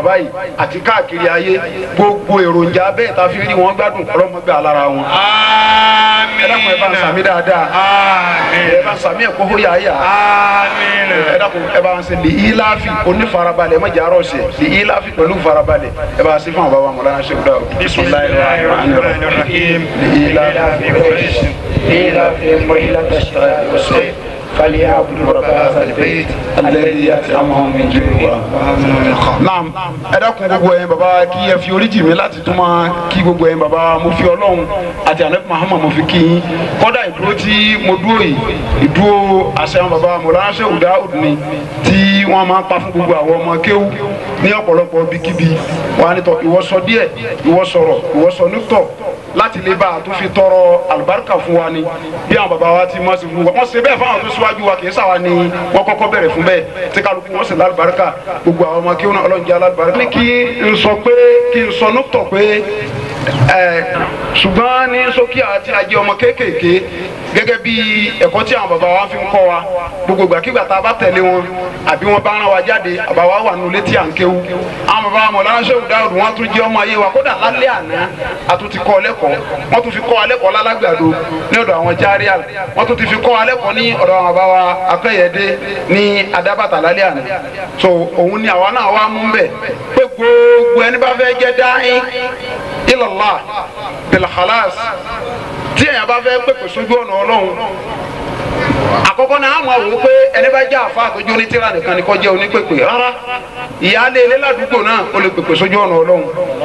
báyìí àti káàkiri ayé gbogbo èròjà bẹ́ẹ̀ tá a fi rí wọn gbádùn ọlọ́mọgbé alára wọn. ẹ dákun ẹ bá ń sàmì dáadáa ẹ bá ń sàmì ẹ̀kọ́ hóyà ayà ẹ dákun ẹ bá ń ṣe lè íláàfì onífarabalẹ̀ ẹ má jà arọ̀ ṣe lè íláàfì pẹ̀lú farabalẹ̀ ẹ bá ń ṣe fún àwọn bàbá mọ̀lánà ṣe kúdà Bismillahirrahmanirrahim. لإيلاف قريش إيلافهم رحلة الشتاء والصيف فليعبدوا رب هذا البيت الذي أطعمهم من جوع وآمنهم من خوف naam ẹ dákun gbogbo ẹ̀yin baba kí ẹ fi oríjì mi láti tún máa kí gbogbo ẹ̀yin baba mo fi Ọlọ́run àti anabi Muhammad mo fi kí yín kódà ìdúró tí mo dúró yìí ìdúró àṣẹ àwọn baba Mọ̀lánà Ṣẹ́hù Dáúdù ni tí wọ́n máa ń pa fún gbogbo àwọn ọmọ kéwú ní ọ̀pọ̀lọpọ̀ bíkíbi wọn á nítọ ìwọ sọ díẹ̀ ìwọ sọ̀rọ̀ ìwọ sọ nítọ láti lè bá a tún fi tọrọ àlùbáríkà fún wa ni bí àwọn baba wa ti mọ̀ sí fún wa wọ́n ṣe bẹ́ẹ̀ fáwọn tó síwájú wa kì í sàwa ni wọ́n kọ́kọ́ bẹ̀rẹ̀ fún bẹ́ẹ̀ tí kálukú wọn sì lálùbáríkà gbogbo àwọn ọmọ kéwọn náà Ọlọ́run jẹ́ alálùbáríkà. ní kí n sọ pé kí n sọ nítọ̀ pé ẹ ṣùgbọ́n ní sókè àti àjẹ ọmọ kéékèèké gẹ́gẹ́ bí ẹ̀kọ́ tí àwọn baba wa fi ń kọ́ wa gbogbo ìgbàkigbà tá a bá tẹ̀lé wọn àbí wọn bá rán wa jáde àbá wa wà nulẹ̀ tí à ń kéwu àwọn baba wa Mọ̀lánà Ṣẹ́hù Dáúdù wọn tún jẹ́ ọmọ ayé wa kódà lálẹ́ àná a tún ti kọ́ ọ lẹ́kọ̀ọ́ wọ́n tún fi kọ́ ọ lẹ́kọ̀ọ́ lálágbàdo ní ọ̀dọ̀ àwọn járíà wọ́n tún ti fi kọ́ ọ lẹ́kọ̀ọ́ ní ọ̀dọ̀ àwọn baba wa akẹ́yẹdé ní adábàtà lálẹ́ àná so òun ni àwa náà wá mú bẹ̀ pé gbogbo ẹni bá fẹ́ jẹ́ dáhìn ilallah bil khalas tí èèyàn bá fẹ́ pèpè sójú ọ̀nà ọlọ́run àkọ́kọ́ náà àwọn àwò pé ẹni bá jẹ́ àfa àtọ́jú onítìrà nìkan ni kó jẹ́ onípèpè rárá ìyáálé ilé ládùúgbò náà ó lè pèpè sójú ọ̀nà ọlọ́run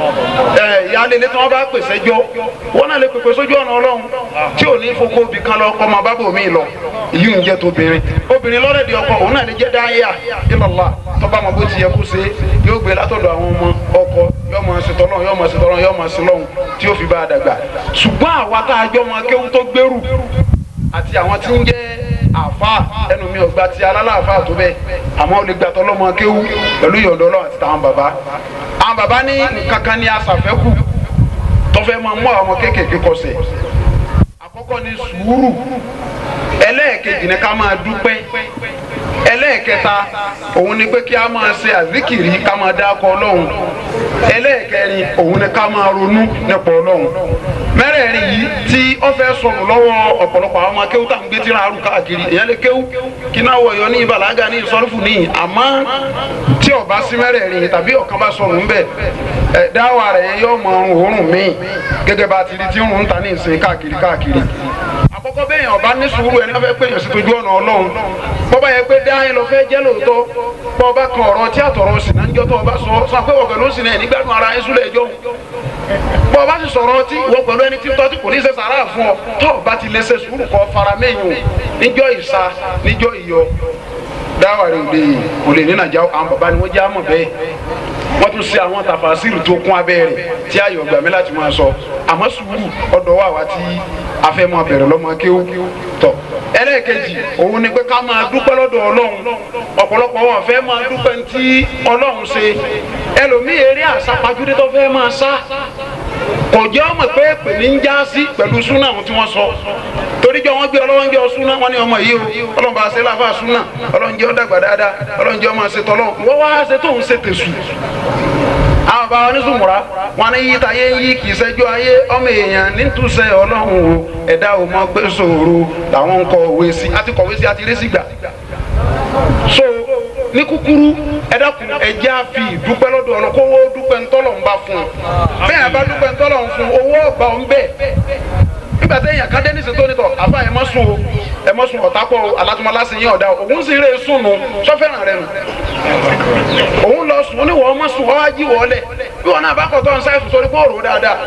ẹ ìyáálé ilé tí wọ́n bá pèsè jọ wọ́n náà lè pèpè sójú ọ̀nà ọlọ́run tí ò ní fokó bí kan lọ kọ́ máa bá bò mí lọ èyí ń jẹ́ tóbìnrin obìnrin lọ́rẹ̀dì ọkọ òun náà lè jẹ́ dáhìá ilallah tọ́ba mọ̀ bó ti yẹ kó ṣe yóò gbé látọ̀dọ̀ àwọn ọmọ ọkọ yóò máa ṣe tọ́lọ́ yóò máa ṣe tọ́lọ́ yóò máa ṣe lọ́hùn tí yóò fi bá a dàgbà ṣùgbọ́n àwa tá a jọ máa kéwú tó gbèrú àti àwọn tí ń jẹ́ àfa ẹnu mi ò gba ti alálàáfà tó bẹ́ẹ̀ àmọ́ olè gbàtọ́ lọ́mọ kéwú pẹ̀lú ìyọ̀dọ̀ ọlọ́run àti tàwọn bàbá àwọn bàbá ní nǹkan kan ní aṣàfẹ́kù tó fẹ́ máa mú àwọn ọmọ kéékèèké kọsẹ̀ àkọ́kọ́ ní sùúrù ẹlẹ́ẹ̀kejì ni ká máa dúpẹ́ ẹlẹ́ẹ̀kẹta òun ni pé kí a máa ṣe àzíkìrì ká máa dákọ ọlọ́run ẹlẹ́ẹ̀kẹrin òun ni ká máa ronú nípa ọlọ́run mẹ́rẹ̀ẹ̀rin yìí tí ó fẹ́ sọnù lọ́wọ́ ọ̀pọ̀lọpọ̀ àwọn ọmọ kéwú tá à ń gbé tíra àrùn káàkiri èèyàn lè kéwú kí náà wọ̀yọ́ ní ìbàlágà ní ìsọ́rùfù níyì àmọ́ tí ó bá sí mẹ́rẹ̀ẹ̀rin yìí tàbí ọ̀kan bá sọnù ńbẹ̀ ẹ̀ dáwà rẹ̀ yóò mọ òórùn míì gẹ́gẹ́ bá ti rí tí ń rún ta ní ìsìn káàkiri káàkiri àkọ́kọ́ bẹ́ẹ̀ ọba ní sùúrù ẹni wọ́n fẹ́ pè yàn sí tójú ọ̀nà ọlọ́run bọ́bá yẹ pé dáhìn lọ fẹ́ jẹ́ lóòótọ́ bọ́ọ̀bá kan ọ̀rọ̀ tí àtọ̀rọ̀ sì náà ń jọ́ tó ọba sọ sọ pé wọ̀gẹ̀ ló sì náà nígbàdùn ara ẹ̀ súlẹ̀ ẹjọ́ bọ́ọ̀bá sì sọ̀rọ̀ tí ìwọ pẹ̀lú ẹni tí tọ́ tí kò ní ṣe sàrà fún ọ tó ọba ti lè ṣe sùúrù kọ́ fara mẹ́yìn níjọ́ ìsa níjọ́ ìyọ dáwà rẹ̀ òde yìí kò lè ní nàjà àwọn bàbá ni wọ́n jẹ́ àmọ̀ bẹ́ẹ̀ wọ́n tún ṣe àwọn tàfàṣìrì tó kún abẹ́ rẹ̀ tí ayọ̀ gbà mí láti máa sọ àmọ́ sùúrù ọ̀dọ̀ wà wá tí a fẹ́ máa bẹ̀rẹ̀ lọ́mọ kéwú tọ̀ ẹlẹ́ẹ̀kejì òun ni pé ká máa dúpẹ́ lọ́dọ̀ ọlọ́run ọ̀pọ̀lọpọ̀ wọn fẹ́ máa dúpẹ́ tí ọlọ́run ṣe ẹlòmíì eré àsápajúdé tó fẹ́ máa sá kò jẹ́ ọmọ pé pè ní ń já sí pẹ̀lú súnà ohun tí wọ́n sọ torí jọ wọ́n gbé ọlọ́run jẹ́ súnà wọ́n ní ọmọ yìí o ọlọ́run bá ṣe láfa súnà ọlọ́run jẹ́ ọ̀dàgbà dáadáa ọlọ́run jẹ́ ọmọ ṣe tọ́lọ́ wọ́n wá ṣe tóun ṣe tẹ̀sù àwọn bá wọn ní sùmùrà wọn ní yíta yé ń yí kì í ṣẹjọ́ ayé ọmọ èèyàn nítúsẹ Ọlọ́run o ẹ̀dá ò mọ pé sòro làwọn ń kọ òwe sí àti kọ̀wé sí àti rẹsì gbà so ní kúkúrú ẹ dákun ẹ jẹ́ àfi ìdúpẹ́ lọ́dọ̀ ọ̀nà kó owó dúpẹ́ ńtọ́lọ̀ ń bá fún un bẹ́ẹ̀ bá dúpẹ́ ńtọ́lọ̀ ń fún owó ọ̀gbà ń bẹ̀ nígbà tẹ èèyàn kan dé nísìsiyìí tó nítọ̀ àfa ẹ má sùn o ẹ má sùn ọ̀tá pọ̀ alátúmọ̀lá sí yín ọ̀dà òun sì rè sùn nù sọ́fẹ́ràn rẹ nù òun lọ sùn ó ní wọ́n má sùn ọ́ wá jí wọ́ọ́lẹ̀ bí wọn náà bá kọ̀ tó ń sáyẹ̀sùn sórí bóòrò dáadáa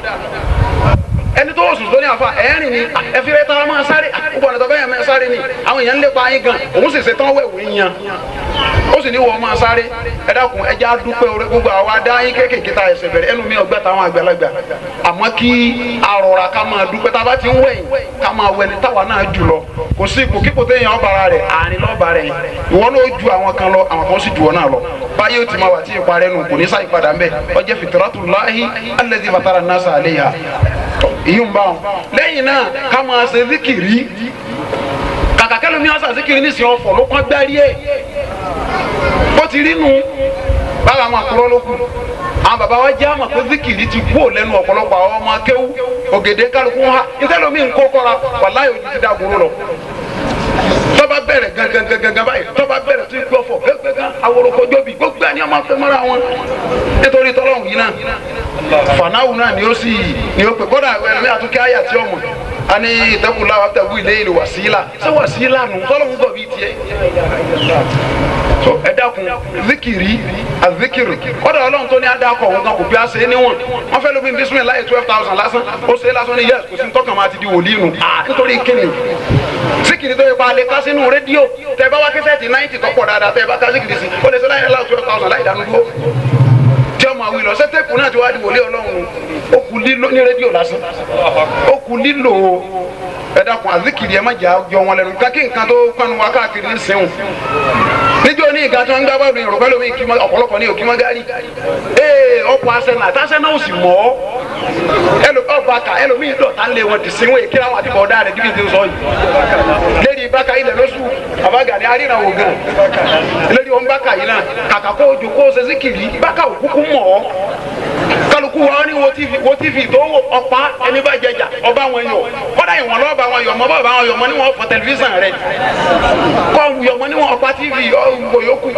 ẹni tó sùn tó ní àfa ẹ̀rín ni ẹfi rẹ tara máa sáré gbogbo ọ̀nà tó bẹ́ẹ̀ máa sáré ni àwọn èèyàn ń lépa yín gan òun sì ṣe tán wẹ̀wẹ̀ yan ó sì ní wọ́n máa sáré ẹ dákun ẹ já dúpẹ́ orí gbogbo àwa dá yín kéékèèké ta ẹsẹ̀ bẹ̀rẹ̀ ẹnu mi ọgbẹ́ táwọn àgbàlagbà àmọ́ kí arọra ká máa dúpẹ́ tá a bá ti ń wẹ̀yìn ká máa wẹni táwa náà jù lọ kò sí ipò kíkò téèyàn ọ̀bàrà rẹ̀ àárín lọ́ọ̀bà rẹ̀ ìwọ ló ju àwọn kan lọ àwọn kan sì ju ọ náà lọ báyìí ó ti máa wà tí ìparẹ́ nù kò ní sáà ìpadà ńbẹ ọjọ́ fitratullahi allazi fatara nasa alayha èyí ń bá wọn lẹ́yìn náà ká máa ṣe zikiri kàkà kẹlẹ́ mi ọ̀sà zikiri ní ìsìn ọ̀fọ̀ ló kọ́ gbárí ẹ̀ bó ti rí nu báwa máa kúrọ́ ló kù àwọn bàbá wa jẹ́ àmọ̀ pé zikiri ti kú ò lẹ́nu ọ̀pọ̀lọpọ̀ àwọn ọmọ akéwú ògèdè kálukú ha ìtẹ́lómi ń kó kọ́ra wàláyé ojú ti dàgbòrò lọ tọ́ba bẹ̀rẹ̀ gangan gangan báyìí tọ́ba bẹ̀rẹ̀ tí gbọ́ fọ gángan aworokojó bi gbogbo ẹni ọmọ afẹ́ mọ́ra wọn nítorí tọ́lọ́hùn yìí náà fanáwù náà ni ó sì ni ó pè kódà ẹ̀mí àtúnkẹ́ àyà tí ọmọ ani ìtẹ́kùlá wa tẹ̀wé ilé ìlú wàsílà ṣé wàsílà nù tọ́lọ́hùn gbọ̀ bíi tiẹ̀ so ẹ dákun zikiri azikiri kódà ọlọ́run tó ní adakọ̀ òun kan kò bí a ṣe é níwọ̀n wọ́n fẹ́ lóbi bísí mi láyé twelve thousand lásán ó ṣe é lásán ní yẹ́sì kò sí tọ́kàn máa ti di wòlíì nù ah nítorí kíni zikiri tó yẹ pa alẹ́ ká sínú rédíò tẹ bá wá kẹsẹ̀ tí náìtì tọ́pọ̀ dáadáa tẹ bá ká zikiri sí ó lè ṣe láyé láwù twelve thousand láì dánú dúró tí ọmọ àwìn lọ sẹ́tẹ̀pù náà ti wá di wòlíì ọlọ́run ó kù lílo ní rédíò lásán ó kù lílo ẹ dákun azikiri ẹ má jà jọ wọn lẹ́nu kákí nǹkan tó panu wa káàkiri ní sẹ́wọ̀n níjọ́ ní ìgbà tí wọ́n ń gbá bọ́ọ̀lù yorùbá lómi kí ọ̀pọ̀lọpọ̀ ní òkè mọ́gárì ee ọ̀pọ̀ asẹ́nà àtàsẹ́nà ò sì mọ̀ ọ́ ẹlò ọba ká ẹlòmíì dọ̀tà ń lé wọn ti sinwó èké àwọn àti bọ̀ọ̀dá rẹ̀ díbi tí ń sọ yìí lédi bákà ilẹ̀ lóṣù àbágàdé aríran ògùn lédi wọn bákà yìí náà kàkà kó ojú kó ṣe síkìrì bákà òkúkú mọ̀ ọ́ kálukú wa ní wo tv tó wò ọ̀pá ẹni bá jẹjà ọba wọn yọ kọ́dà ìwọ̀n lọ́ọ̀bà wọn yọ mọ́ bọ́ọ̀bà wọn yọ mọ́ níwọ̀n fọ tẹlifíṣàn rẹ̀ kọ́ yọ mọ́ níwọ̀n ọ̀pá tv ọ̀gbọ̀ yòókù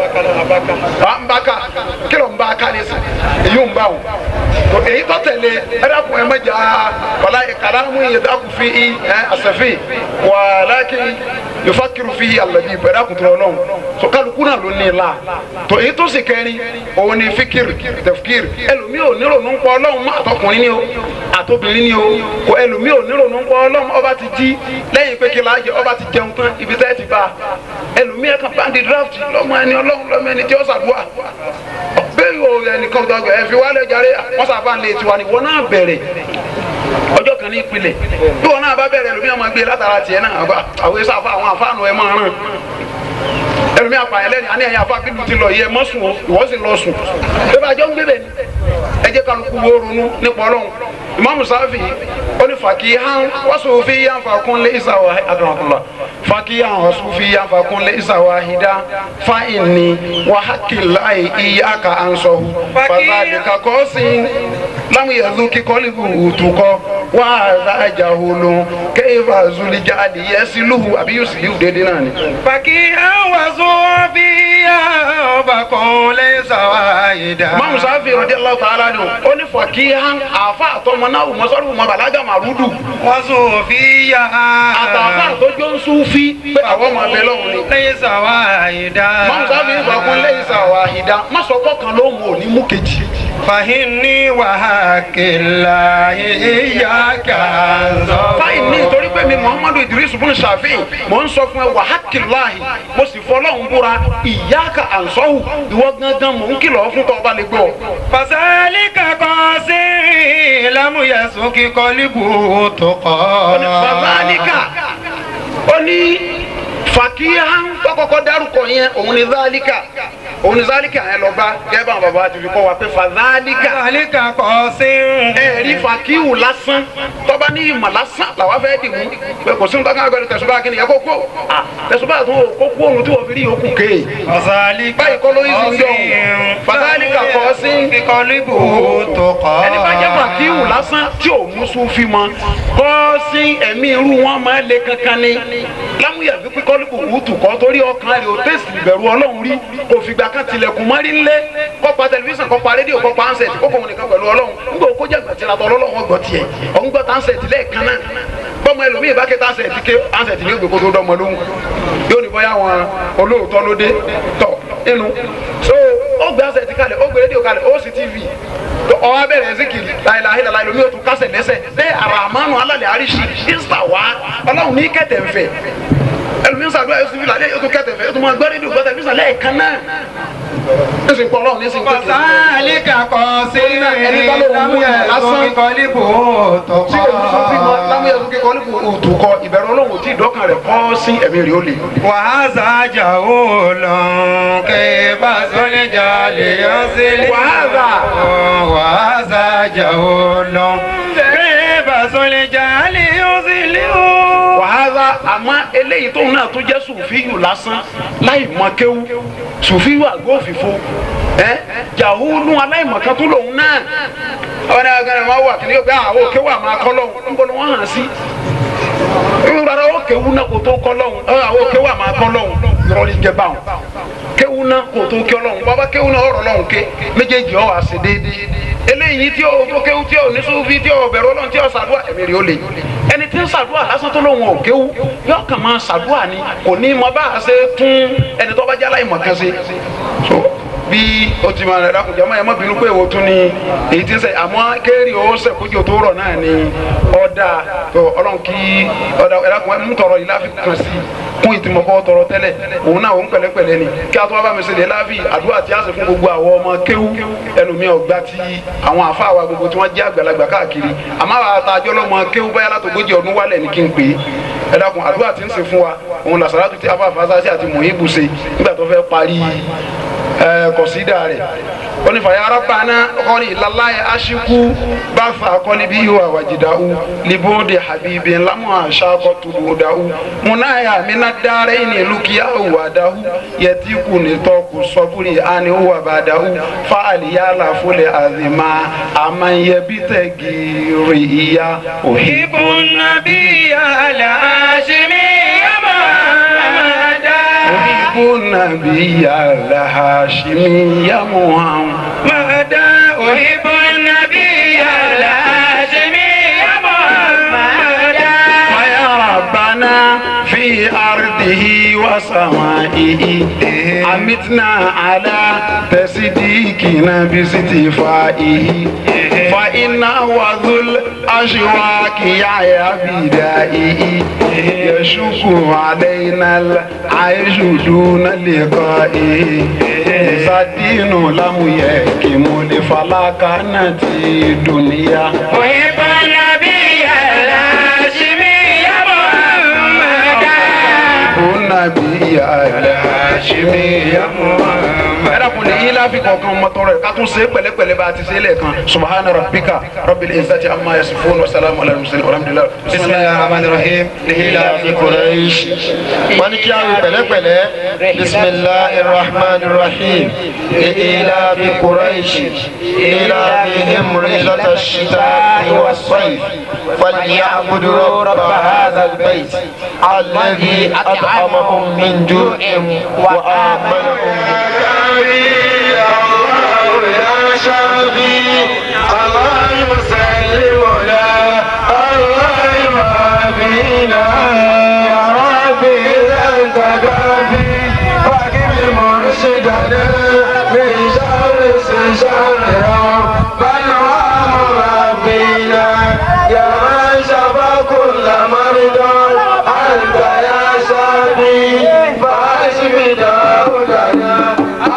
ń bá ká kí ló ń bá ká ní sàn èyí ń bá wọn èyí tó tẹ̀lé ẹ̀dàkùn ẹ̀ mẹ́jà wàlá kàlámù yìí dàkùn fi ẹ̀ àṣẹfì wàlá kí yufakiru fi alabi ẹ̀dàkùn tó lọ́wọ́ so kálukú náà ló ní i la tó èyí tó sì kẹrin òun ni fikiri tẹfikiri ẹlòmíì ò nírònú ń pọ ọlọ́run má àtọkùnrin ni o àtobìnrin ni o kò ẹlòmíì ò nírònú ń pọ ọlọ́run ọba ti jí lẹ́yìn pé kí láàjẹ ọba ti jẹun tán ibi tẹ́ ti bá ẹlòmíì ẹ̀ka bandi draft lọ́mọ ẹni ọlọ́run lọ́mọ ẹni tí ó ṣàdúrà bẹ́ẹ̀ yóò ẹnìkan tó ẹ fi wálé jàre wọ́n sábà ń lé tiwa ni wọ́n náà bẹ̀rẹ̀ ọjọ́ kan ní ìpìlẹ̀ bí wọn náà bá bẹ̀rẹ̀ ẹlòmíì ọmọ gbé látara tiẹ̀ náà àwọn èso àfa àwọn àfáànù ẹ̀ máa ràn ẹlòmíì apààyàn lẹ́nu àní ẹ̀yìn afá bílù ti lọ yẹ mọ́ sùn o ìwọ́ sì lọ sùn bẹ́ẹ̀ bá jọ ń gbé bẹ́ẹ̀ ni ẹ jẹ́ kálukú wo ronú nípa ọlọ́run ìmáàmù sáfì ó ní fàkì hàn wọ́sùn fi yàn fàkún lé ìsàwọ̀ àdùnnàkùnlá fàkì hàn wọ́sùn fi yàn fàkún lé ìsàwọ̀ àhídá fáìní wàhákìláì ìyáka ànsọ̀hù fàzàdìkà kọ́sí láwọn yẹ̀dú kíkọ́ lìbù òtùkọ́ wà á àjàhùlù kéèfà zulijá adìyẹ sílùú àbí yóò sì yíwù déédéé náà ni. fàkì hàn wọ́sùn fi yàn fàkún lé ìsàwọ̀ àhídá. ìmáàmù sáfì radiyallahu ta'ala ni ó ní fàkì hàn àfa àtọmọ náà wò mọ́sọ́rù mọ́ bàlágà màrúdù. wọ́sùn fi yàn. àtàfà àtọjọ́ ń sún fí pé àwọn ọmọ abẹ lọ́hùn ni. lé ìsàwọ̀ àhídá. ìmáàmù sáfì ń fàkún lẹ́yìn sàwọ̀ àhídá má sọ kọ́kàn lóhùn òní mú kejì. fàhínní wàhákìlá ìyáka ànsọ̀hù. fáyìn ní nítorí pé mi muhammadu idris bùn ṣàfihàn mò ń sọ fún ẹ wàhákìláhì mo sì fọlọ́hún búra ìyáka ànsọ́hù ìwọ gangan mò ń kìlọ̀ fún tọ́ ọba lè gbọ́. fasalika kọsi lamuyẹsùn kíkọ libu tó kọ. fàzálíkà ó ní fàkíyàn tó kọ́kọ́ dárúkọ yẹn òun ni zálíkà òun ni zálíkà yẹn lọ bá gẹ́gẹ́ bá bàbá ti fi kọ́ wa pé fàzálíkà fasalika kọsi. ẹ̀rí fàkíwù lásán tọ́ba ní ìmọ̀ lásán làwa fẹ́ dì mú pé kò sí nǹkan kan agbẹ́rẹ́ tẹ̀sùbá kí ni yẹ kó kó tẹ̀sùbá tó kó kó òun tí wọ́n fi rí yòókù kéè. fasalika báyìí kọ́ ló yí sí ń jọ fasalika kọsi. kíkọ libu tó kọ. ẹni bá jẹ́ fàkíwù lásán tí ò mú sufi mọ́ kọ́sí ẹ̀mí irú wọn máa le kankan ni lámúyà fi pé kọ́lùkù wùtù kọ́ torí ọkàn rẹ̀ ò tẹ̀sí ìbẹ̀rù ọlọ́run rí kò fìgbà kan tilẹ̀kùn mọ́rí ńlẹ̀ kọ́ pa tẹlifíṣàn kọ́ pa rédíò kọ́ pa ansẹ̀tì kó kòun nìkan pẹ̀lú ọlọ́run nígbà ó kójà gbàtí la tọ́ ọlọ́run gbọ́ tiẹ̀ ọ̀ ń gbọ́ tá ansẹ̀tì lẹ́ẹ̀kan náà bọ́mọ ẹlòmíì bá ké tá ansẹ̀tì ké ansẹ̀tì ní ògbé kó tó dọ́mọ lóhùn yóò ní bọ́yá wọn olóòótọ́ ló dé tọ̀ inú so ó gbé ansẹ̀tì kalẹ̀ ó gbé rédíò kalẹ̀ ó sì tv ọwọ́ abẹ́rẹ́ zikiri láìláhi láìláhi lomi yóò tún kásẹ̀ lẹ́sẹ̀ bẹ́ẹ̀ arahamanu alálẹ̀ àríṣì ìsà wá ọlọ́run ní kẹ̀tẹ̀ nfẹ̀ ẹlòmíín sàdúrà yóò síbi lálẹ́ yóò tún kẹ̀tẹ̀ nfẹ̀ yóò tún máa gbọ́ rédíò gbọ́ tẹlifíṣàn lẹ́ẹ̀kan náà nísìn pọ̀ ọlọ́run nísìn pé kìí fasalika kọsi ẹni bá lóun mú yẹn lásán. lamuyẹsùn kíkọ libu tó tí kọ. èmi sọ fún mi lámúyẹ tó kékeré ní òtún kọ ìbẹ̀rù ọlọ́run ò tí ì dọ́kàn rẹ̀ kọ́ sí ẹ̀mí rẹ̀ ó le. wàhálà jàwó lọ́n kébà sọ́lẹ̀jà lè yọ sílẹ̀. Wàhálà. wàhálà jàwó lọ́n kébà sọ́lẹ̀jà lè yọ sílẹ̀. wàhálà àmọ́ eléyìí tóun náà tó jẹ́ sùfíyù lásán láì mọ kéwú sùfíyù àgọ́ òfìfo ẹ jàhúlù aláìmọ̀kan tó lòun náà ọ̀rẹ́ náà gbẹ́rẹ́ wọn wà kíní pé àwọn òkè wà máa kọ́ lọ́hùn níbo ni wọ́n hàn sí rárá ó kéwú náà kò tó kọ́ lọ́hùn àwọn òkè wà máa kọ́ lọ́hùn ìrọ̀lì jẹ báwọn kéwú náà kò tó kí ọlọ́hùn bàbá kéwú náà ọ̀rọ̀ lọ́hùn ké méjèèjì ọ̀ wá sí déédéé eléyìí tí o tó kéwú tí o ní sùfí tí o bẹ̀rù ọlọ́run tí o ṣàdúrà ẹ̀mí rẹ̀ ó le ẹni tí ń ṣàdúrà lásán tó lóun ò kéwú yóò kàn máa ṣàdúrà ni kò ní mọ bá a ṣe tún ẹni tó bá jẹ́ aláìmọ̀ kan ṣe so bí o ti máa rẹ̀ dákun jẹ́ ọmọ yẹn mọ́ bínú pé èwo tún ni èyí tí ń sẹ́ àmọ́ kéèrè ó sẹ̀ kójú tó rọ̀ náà ni ọ̀dà tó ọlọ́run kí ọ̀dà ẹ̀dá kan mú tọrọ yìí láfi kàn sí kún ìtìmọ̀kọ́ tọrọ tẹ́lẹ̀ òun náà òun pẹ̀lẹ́pẹ̀lẹ́ ni kí a tó wá bá mi ṣẹlẹ̀ láàbì àdúrà tí a sì fún gbogbo àwọn ọmọ kéwú ẹlòmíì ọgbà tí àwọn àfáà wa gbogbo tí wọ́n jẹ́ àgbàlagbà káàkiri àmọ́ àwọn àtàjọ́ lọ́mọ kéwú báyà látògójì ọdún wálẹ̀ ní kí n pè é ẹ dákun àdúrà tí ń ṣe fún wa òun làṣàlátù tí afáfáà sáṣẹ àti mòyìnbù ṣe nígbà tó fẹ́ parí kọ̀sídà rẹ̀ wọ́n ní fàyà arábàánà ọkọ̀ni lalaye aṣíkú bá fa akọ́ni bí yóò àwàjìdáwù libóde habibi ńlámù àṣàkọ́ tùbùdáwù múnáyà mina dáre ní lùkìyà òwàdáwù yẹtí kù ní tọ́kù sọ́bùrì àni òwàbàdáwù fàlìyàlà fúlẹ̀ àzìmá àmàyẹbítẹ̀ gírì ìyá أحب النبي الهاشمي يا محمد أحب النبي الهاشمي يا محمد أحب النبي الهاشمي يا محمد ويا ربنا في أرضه وسمائه أمتنا على تصديقنا باستفائه فإن وذو الأشواك يا بدائه يشك علينا العيش دون لقائه سدين لم يكم لفلكنة الدنيا أحب النبي الهاشمي يا محمد النبي الهاشمي يا محمد ẹ̀rọ̀kùn ní yín láfi kọ̀ọ̀kan mọ́tò rẹ̀ ká tún ṣe pẹ̀lẹ́pẹ̀lẹ́ bá a ti ṣe é lẹ́ẹ̀kan subahana rabbika rabbil izzati amma yasifun wa salamu ala al-mursalin alhamdulilah. bisimilahi rahman rahim lihila fi quraish wọ́n ní kí a wí pẹ̀lẹ́pẹ̀lẹ́ bisimilahi rahman rahim lihila fi quraish lihila fi himri lata shita wa sayf falyabudu rabba hadha albayt alladhi at'amahum min ju'in wa amanahum يا شافي الله يسلم لا الله يوافينا يا ربي إذا أنت كافي فاكر مرشدنا من شر شر بل ربنا يا من شفى كل مرضى أنت يا شافي فاشف داودنا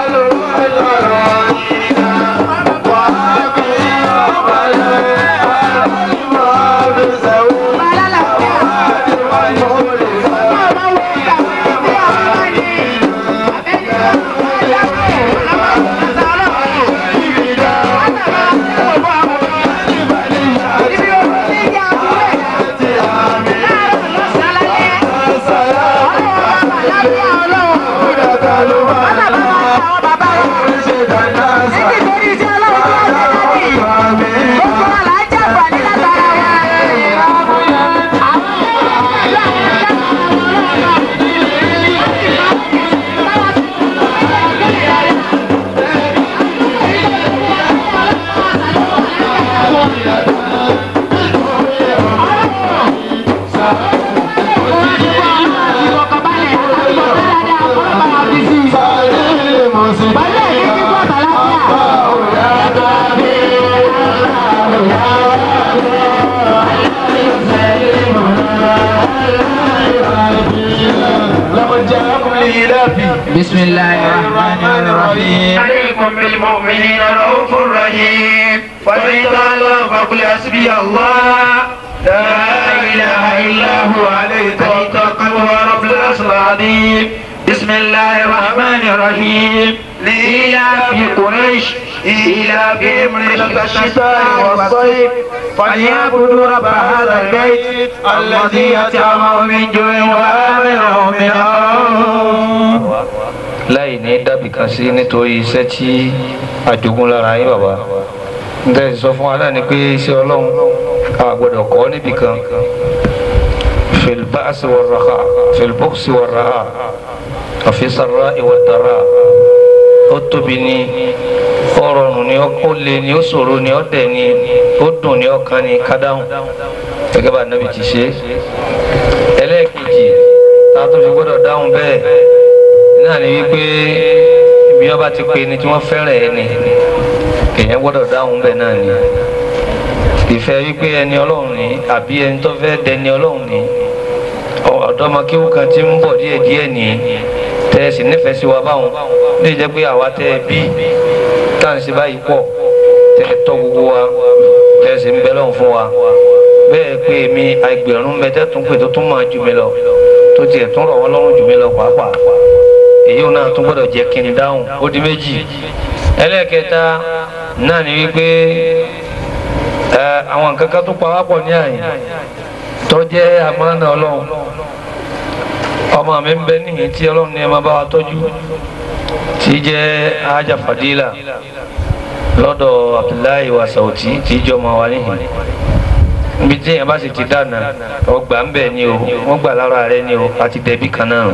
بسم الله الرحمن الرحيم عليكم بالمؤمنين رؤوف رحيم فإن الله فقل حسبي الله لا إله إلا هو عليه توكلت وهو رب العرش العظيم بسم الله الرحمن الرحيم لإيلاف قريش إيلافهم رحلة الشتاء والصيف فليعبدوا رب هذا البيت الذي أطعمهم من جوع وآمنهم من خوف láì ní dàbí kan sí nítorí iṣẹ́ tí àjogún lára yín bàbá ǹtẹ́ sọ fún wa náà ni pé iṣẹ́ ọlọ́run a gbọ́dọ̀ kọ́ níbì kan filbaasi waraha filboksi waraha àfisàrà ìwàdàrà ó tóbi ní ó rọrùn ní ó lé ní ó ṣòro ní ó dẹ̀ ní ó dùn ní ọkàn ní kádáhùn gẹ́gẹ́ bá nàbì ti ṣe ẹlẹ́ẹ̀kejì tá a tó fi gbọ́dọ̀ dáhùn bẹ́ẹ̀ náà ni wípé ibi ọba ti pe ni tí wọ́n fẹ́ràn ẹ ni èèyàn gbọ́dọ̀ dáhùn bẹ́ẹ̀ náà ni ìfẹ́ wípé ẹni ọlọ́run ni àbí ẹni tó fẹ́ dẹni ọlọ́run ni ọ̀dọ́mọkéwù kan ti ń bọ̀ díẹ̀ díẹ̀ ní tẹ́ ẹ sì nífẹ̀ẹ́ sí wa báwọn lè jẹ́ pé àwa tẹ́ ẹ bí tá à ń ṣe báyìí pọ̀ tẹ́ ẹ tọ́ gbogbo wa tẹ́ ẹ sì ń bẹ lọ́hùn fún wa bẹ́ẹ̀ pé èmi ẹgbẹ̀rún mẹ́tẹ́ tún pè tó tún máa jù mí lọ tó tiẹ̀ tún rọ̀ wọ́n lọ́rùn jù mí lọ pàápàá èyí náà tún gbọ́dọ̀ jẹ́ kí n dáhùn ó di méjì ẹlẹ́ẹ̀kẹta náà ni wípé ẹ àwọn nǹkan kan tó pa wá pọ̀ ní àyè tó jẹ́ àmánà ọlọ́run ọmọ mi ń bẹ níyìn tí ọlọ́run ní ẹ máa bá wa tọ́jú tí jẹ́ ajá fàdílà lọ́dọ̀ abdullahi wa sauti tí jọ máa wà níyìn níbi tí èèyàn bá sì ti dáná ọgbà ń bẹ̀ ni o wọ́n gbà lára rẹ ni o àti dẹ̀bí kan náà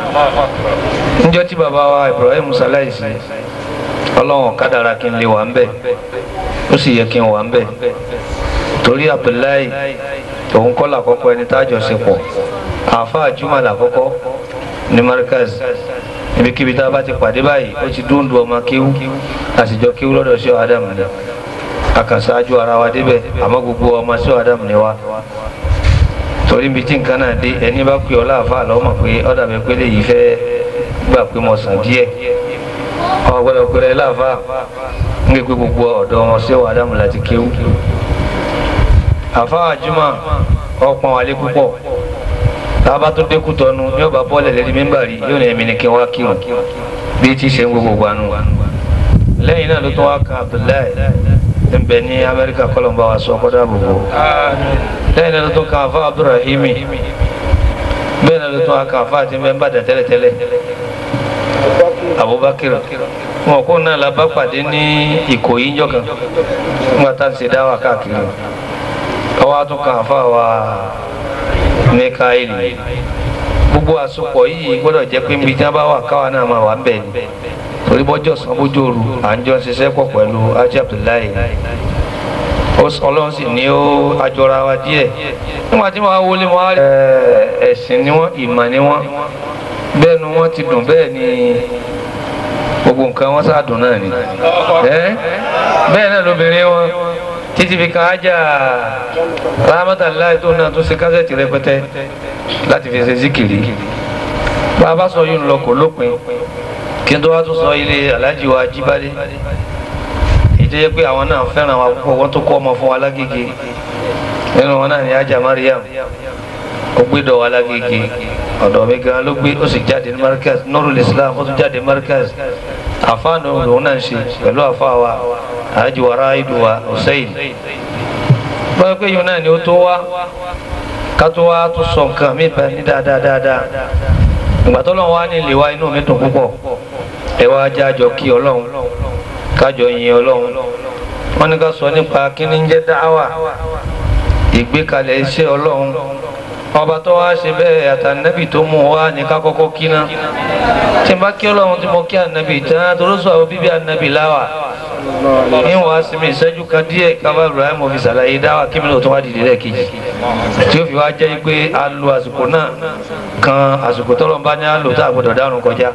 níjọ́ tí bàbá wa Ibrahim salaisi ọlọ́run kádàrá kí n lè wà ń bẹ̀ ó sì yẹ kí n wà ń bẹ̀ torí Abdullahi òun kọ́ làkọ́kọ́ ẹni tá a jọ ṣe pọ̀ àáfàá juma làkọ́kọ́ ní Markaz ibikíbi tá a bá ti pàdé báyìí ó ti dúndú ọmọ kéwú àtijọ́ kéwú lọ́dọ̀ ṣé Adam ni àkànṣáájú ara wa débẹ̀ àmọ́ gbogbo ọmọ ṣé Adam ni wa torí ibi tí nǹkan náà dé ẹni bá pè ọ́ láàfáà lọ́mọ pé ọ̀dà mi pé léyìí fẹ́ gbà pé mo sàn díẹ̀ ọmọ gbọ́dọ̀ pé rẹ láàfáà ń gbé pé gbogbo ọ̀dọ́ wọn ṣé wàá dáhùn láti kéwú. àfáà jùmọ̀ ọ̀pọ̀n wálé púpọ̀ tábà tó dékú tọnu ní ọba bọ́ọ̀lẹ̀ lẹ́ni mẹ́mbà rí yóò ní ẹ̀mí ni kí wọ́n á kírun bí tí ṣe ń gbogbo gbanú. lẹ́yìn náà ló tún wá kan Abdullahi ń bẹ ní Amẹ́ríkà kọ́lọ́mbà wa sọ kọ́dà gbogbo. lẹ́yìn náà ló tún kan àfáà Abdulrahimi bẹ́ẹ̀ náà ló tún aka àfa àti mẹ́mbà dà tẹ́lẹ̀tẹ́lẹ̀ Abubakar wọn kó náà la bá pàdé ní Ìkòyí ńjọ́ kan nígbà tá à ń ṣe dáwà káàkiri ọwọ́ á tún kan àfa wa Mikaeli gbogbo àsopọ̀ yìí gbọ́dọ̀ jẹ́ pé nbí tí wọ́n bá wà káwa náà máa wà ń bẹ̀ ni torí bọ́jọ́ san bójú òru à ń jọ ń ṣiṣẹ́ pọ̀ pẹ̀lú Ajé Abdullahi ọlọ́run sì ní ó àjọra wa díẹ̀ nígbà tí wọ́n á wọlé wọn á rí ẹ̀sìn ni wọ́n ìmọ̀ ni wọ́n bẹ́ẹ̀ ni wọ́n ti dùn bẹ́ẹ̀ ni gbogbo nǹkan wọn sáà dùn náà ni bẹ́ẹ̀ náà lóbìnrin wọn títí fi kan ájà rahmatulahi tó náà tó ṣe kásẹ̀tì rẹpẹtẹ láti fi ṣe zikiri bá a bá sọ yìí ń lọ kò lópin kí n tó wá tún sọ ilé alájí wa jíbádé tó yẹ pé àwọn náà fẹ́ràn wa púpọ̀ wọ́n tó kọ́ ọmọ fún wa lágége nínú wọn náà ní ajá Mariam ó gbé dọ̀ wa lágége ọ̀dọ̀ mi gan ló gbé ó sì jáde ní Markaz Nurul Islam ó tún jáde Markaz àfáànù lòun náà ń ṣe pẹ̀lú àfáà wa àájì wa ráìdù wa Hussein báyọ̀ pé yóò náà ni ó tó wá ká tó wá tó sọ nǹkan mi bá ní dáadáa dáadáa ìgbà tó lọ́wọ́ wá ní ìlè wa inú mi dùn púpọ̀ ẹ wá jájọ kí Ọlọ́run kájọ yin ọlọ́run wọ́n ní ká sọ nípa kíní ń jẹ́ dáwà ìgbékalẹ̀ iṣẹ́ ọlọ́run ọba tó wá ṣe bẹ́ẹ̀ àtànẹ́bì tó mú wá ní ká kọ́kọ́ kíná tí n bá kí ọlọ́run tí mo kí ànẹ́bì tán tó ló sọ àwọn bíbí ànẹ́bì láwà ní wàá sinmi ìṣẹ́jú kan díẹ̀ kábà Ibrahim fi ṣàlàyé dáwà kí mi lò tó wá dìde lẹ́ẹ̀kejì tí ó fi wá jẹ́ pé a lo àsìkò náà kan àsìkò tọ́lọ́ bá ní a lò tá a gbọ́dọ̀ dárun kọjá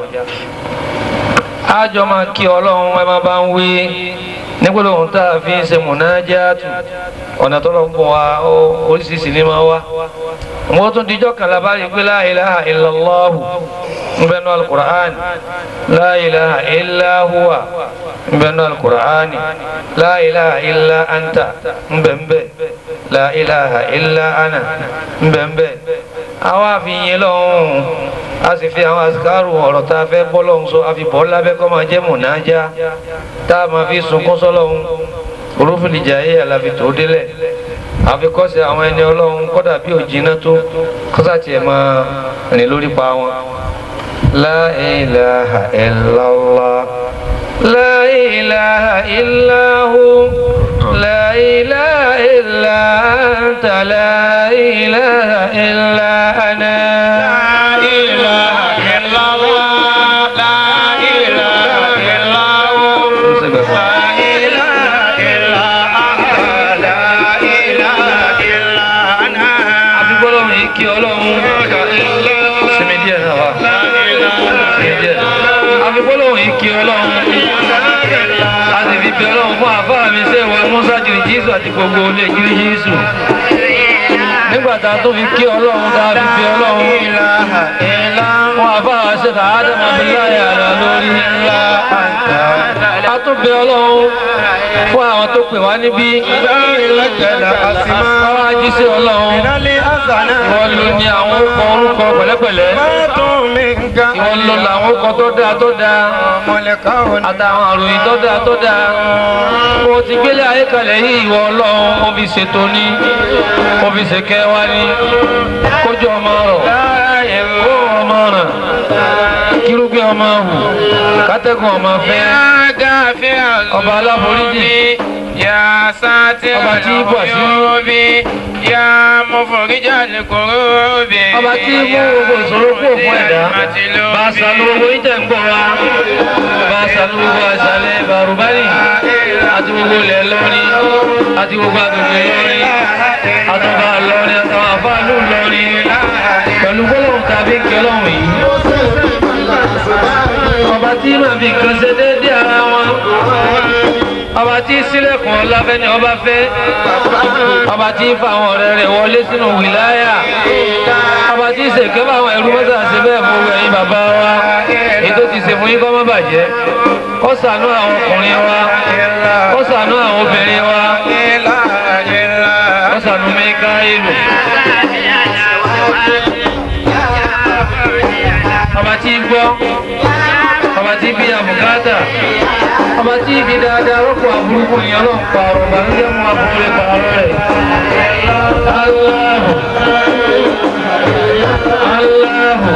àjọ máa kí ọlọ́run ẹ máa bá ń wí nígbàdàn ohun tá a fi ń ṣe mùnájáàtù ọ̀nà tó lọ ń bọ̀ wá oríṣiríṣi ní máa wá wọ́n tún dijọ́ kan labari pé la ilaha illallahu nbẹ́nu alukur'an la ilaha illa huwa nbẹ́nu alukur'an la ilaha illa anta nbẹ́nbẹ́ la ilaha illa ana nbẹ́nbẹ́ àwa àfihàn lọ́hùn a sì fi àwọn àsìkárù ọ̀rọ̀ tá a fẹ́ bọ́ lọ́hún so a fi bọ́ lábẹ́ kọ́ máa jẹ́ mùnájá tá a máa fi sunkún sọ́lọ́hún orúfìlì jàyé àlàfi tó délẹ̀ àfikọ́sí àwọn ẹni ọlọ́run kọ́dà bí òjìnà tó kọ́sà tiẹ̀ máa rìn lórí pa wọn. La ilaha illallah La ilaha illahu La ilaha illa anta La ilaha illa ana La ilaha illallah La ilaha illallah àfi gbọ́dọ̀ mi kí ọlọ́run sinmi díẹ̀ náà wá sinmi díẹ̀ àfi gbọ́dọ̀ mi kí ọlọ́run a sì fi bí ọlọ́run fún àfáà mi ṣe wà Musa jìrì Jésù àti gbogbo olè jìrì Jésù nígbà tá a tó fi kí ọlọ́run tá a fi bí ọlọ́run fún àfáà ṣe kà á dẹ̀ máa fi láyé àrà lórí a tún bí ọlọ́run fún àwọn tó pè wá níbí àwọn ajíṣẹ́ ọlọ́run wọ́n ló ní àwọn orúkọ orúkọ pẹ̀lẹ́pẹ̀lẹ́ ìwọ́n ló làwọn orúkọ tó dáa tó dáa àtàwọn àròyìn tó dáa tó dáa mo ti gbélé ayé kalẹ̀ yìí ìwọ ọlọ́run mo fi ṣètò ní mo fi ṣèkẹ́ wá ní kójú ọmọ rọ̀ kó ọmọ ràn kírúgbìn ọmọ hù kátẹ́gùn ọmọ fẹ́ ọba aláforíjì Ya sátì Ọba tí bọ̀ sí. olùyọ̀bí, ya mọ̀fọ̀ríjà lè kóró bí. ọba tí mú gbogbo ìṣòro kúrò fún ẹ̀dá bá a sànú gbogbo ìtẹ̀ ń gbọ́ wa bá a sànú gbogbo àṣàlẹ̀ bàrùbárì àti gbogbo ilẹ̀ lọ́rin àti gbogbo agbègbè lọ́rin àtọ́ba lọ́rin àtàwọn àfáàlú lọ́rin pẹ̀lú gbólóhùn tàbí kí ọlọ́run yìí ọba tí màá fi kan ṣe déédéé ara wọn ọba tí sílẹ̀kùn ọláfẹ́ ni ọba fẹ́ ọba tí fa àwọn ọ̀rẹ́ rẹ̀ wọlé sínú wìláyà ọba tí ṣèké bá àwọn ẹrú mọ́tà ṣe bẹ́ẹ̀ fún ẹ̀yin bàbá wa ètò ti ṣe fún yín kọ́ mọ́ bàjẹ́ kó ṣàánú àwọn ọkùnrin wa kó ṣàánú àwọn obìnrin wa kó ṣàánú mẹ́ká ìlú. ọba tí gbọ́ ọba tí bí àbùkátà ọba tí ibi dáadáa rọ́pò àbúrúkú ni ọlọ́run pa ọ̀rọ̀ bàlújẹ́ mú abúlé pààrọ̀ rẹ̀. Allahu Allahu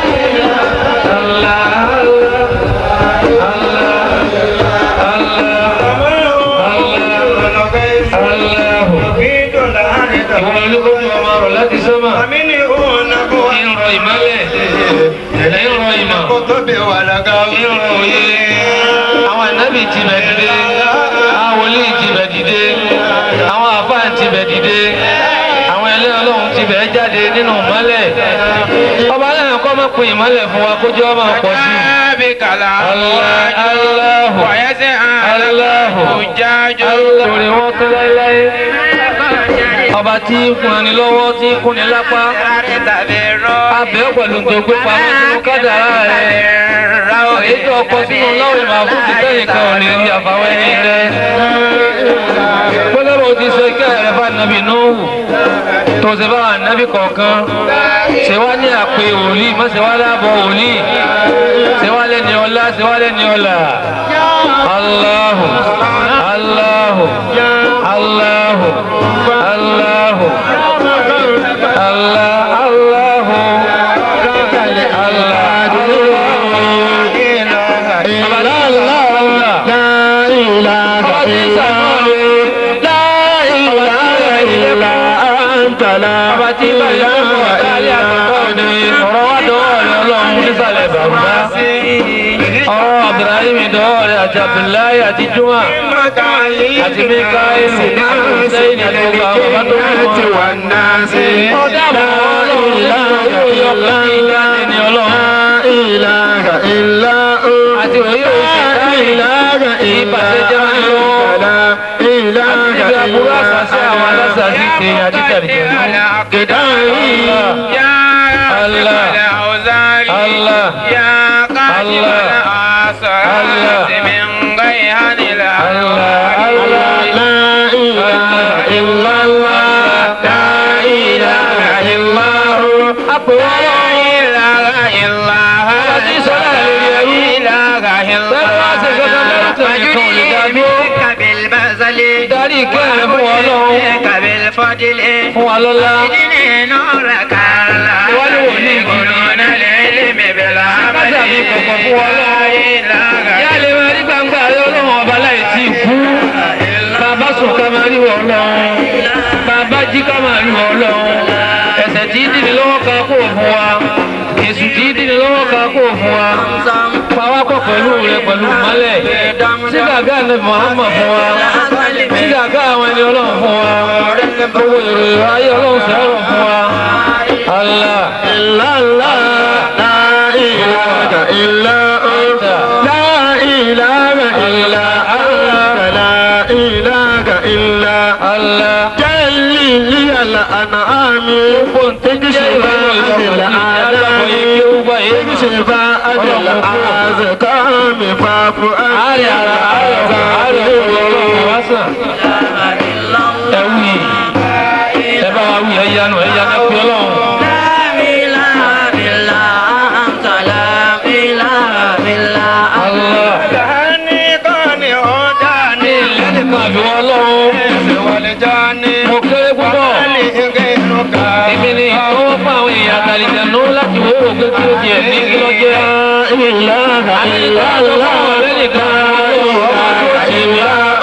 Ìwọ̀n olúkọ́jú ọmọ ọ̀rọ̀ láti sọ́mà. Ìrọ̀ ìmọ́lẹ̀. Ìrọ̀ ìmọ̀. Ìrọ̀ òye. Àwọn ànábì ti bẹ̀ dìde. Àwọn wòlíì ti bẹ̀ dìde. Àwọn àfáà ti bẹ̀ dìde. Àwọn ẹlẹ́ ọlọ́run ti bẹ̀ jáde nínú ìmọ́lẹ̀. Ọba náà kọ́ mọ́ pin ìmọ́lẹ̀ fún wa kójú ọmọ pọ̀ sí i. Bíkàlà Allah, Allahu. wàyẹ́sẹ̀ Allahu. àjájọ́. Torí wọ́n tún láéláé. Ọba tí ń kun ẹni lọ́wọ́ tí ń kun ni lápá. Abẹ́ pẹ̀lú tó gbé pamọ́ sínú kádàrá rẹ̀. Èyí tó ọkọ sínú lọ́wọ́ ìmọ̀ fún ti tẹ́yìn kan ò lè rí àfàwọ́ ẹni rẹ̀. Gbọ́dọ̀ ti sọ ike rẹ̀ fún ànábì Nóòhù. Tó ṣe bá ànábì kọ̀ọ̀kan. Ṣé wá ní àpè wòlíì, má ṣe wá láàbọ̀ wòlíì. Ṣé wá lẹ́ni ọlá, ṣé wá lẹ́ni ọlà. Allahu, Allahu, Allahu, Allahu, Allah, Allahu, Ọba tí bàjẹ́ fún ọ̀kálẹ̀ àtọ̀kọ́ ni ọ̀rọ̀ wá dọ́wọ́ rẹ̀ ọlọ́run nísàlẹ̀ bàbá. Ọ̀rọ̀ Abdulrahim dọ́wọ́ rẹ̀ àti Abdullahi àti Juma àti Mikaelu àti Hussein àti gbogbo àwọn bàbá tó kù wọn. Ọ̀dà àbọ̀ ọlọ́run láàrin yóò yọ ọ̀kan ìdáni ni ọlọ́run. Àti òye òṣèlú ìbàjẹ́ jẹ́ wọn lọ́wọ́. Àti ibi àbúrò àṣàṣe àwọn alásàṣì ti àdìtàdìtà. Allah. Allah. Àpè wọ́n lọ́wọ́. الفضل darí ìkẹ́ rẹ fún wa ọlọ́run بالفضل fún wa lọ́lá إذن نورك الله Wọ́n ní wòlíì gidi. يكونون العلم بالعمل Kájà mi kọ̀kọ̀ fún wa لا إله yá lè máa rí gbangba rẹ ọlọ́run ọba láì tí ì kú bàbá sùn ká máa rí wọ ọlọ́run bàbá jí ká máa rí wọ ọlọ́run ẹ̀ṣẹ̀ tí í dìní lọ́wọ́ ká kó fún wa èṣù tí í dìní lọ́wọ́ ká kó fún wa pawápọ̀ pẹ̀lú rẹ pẹ̀lú mọ́lẹ̀ sí gàgá ní Muhammad fún wa sí gàgá àwọn ẹni ọlọ́run fún wa gbogbo ìròyìn ayé ọlọ́run sẹ́rọ̀ fún wa Allah إلا الله لا إله إلا أنت لا إله إلا أنت لا إله إلا Allah جلي لي الأنعام تكشف عن الآلام تكشف عن الأزكام فاعف عن àárẹ̀ ara àárẹ̀ ọ̀gá àárẹ̀ ọ̀gá ọlọ́run wá sàn. ẹ wí ẹ bá wa wí ẹ yanu ẹ yanu ẹ pé ọlọ́run. لا إله إلا أنت لا إله إلا Allah dání kọ́ni ó dání ẹnìkan àfi wọn ọlọ́run. ẹsẹ̀ wọlé jáni mo kéré púpọ̀. ní ege inú ká. èmi ni ìfowó fún àwọn èèyàn àtàlìjànú láti wó ògbé kí ló jẹ ní kí ló jẹ. إله إلا الله لا إله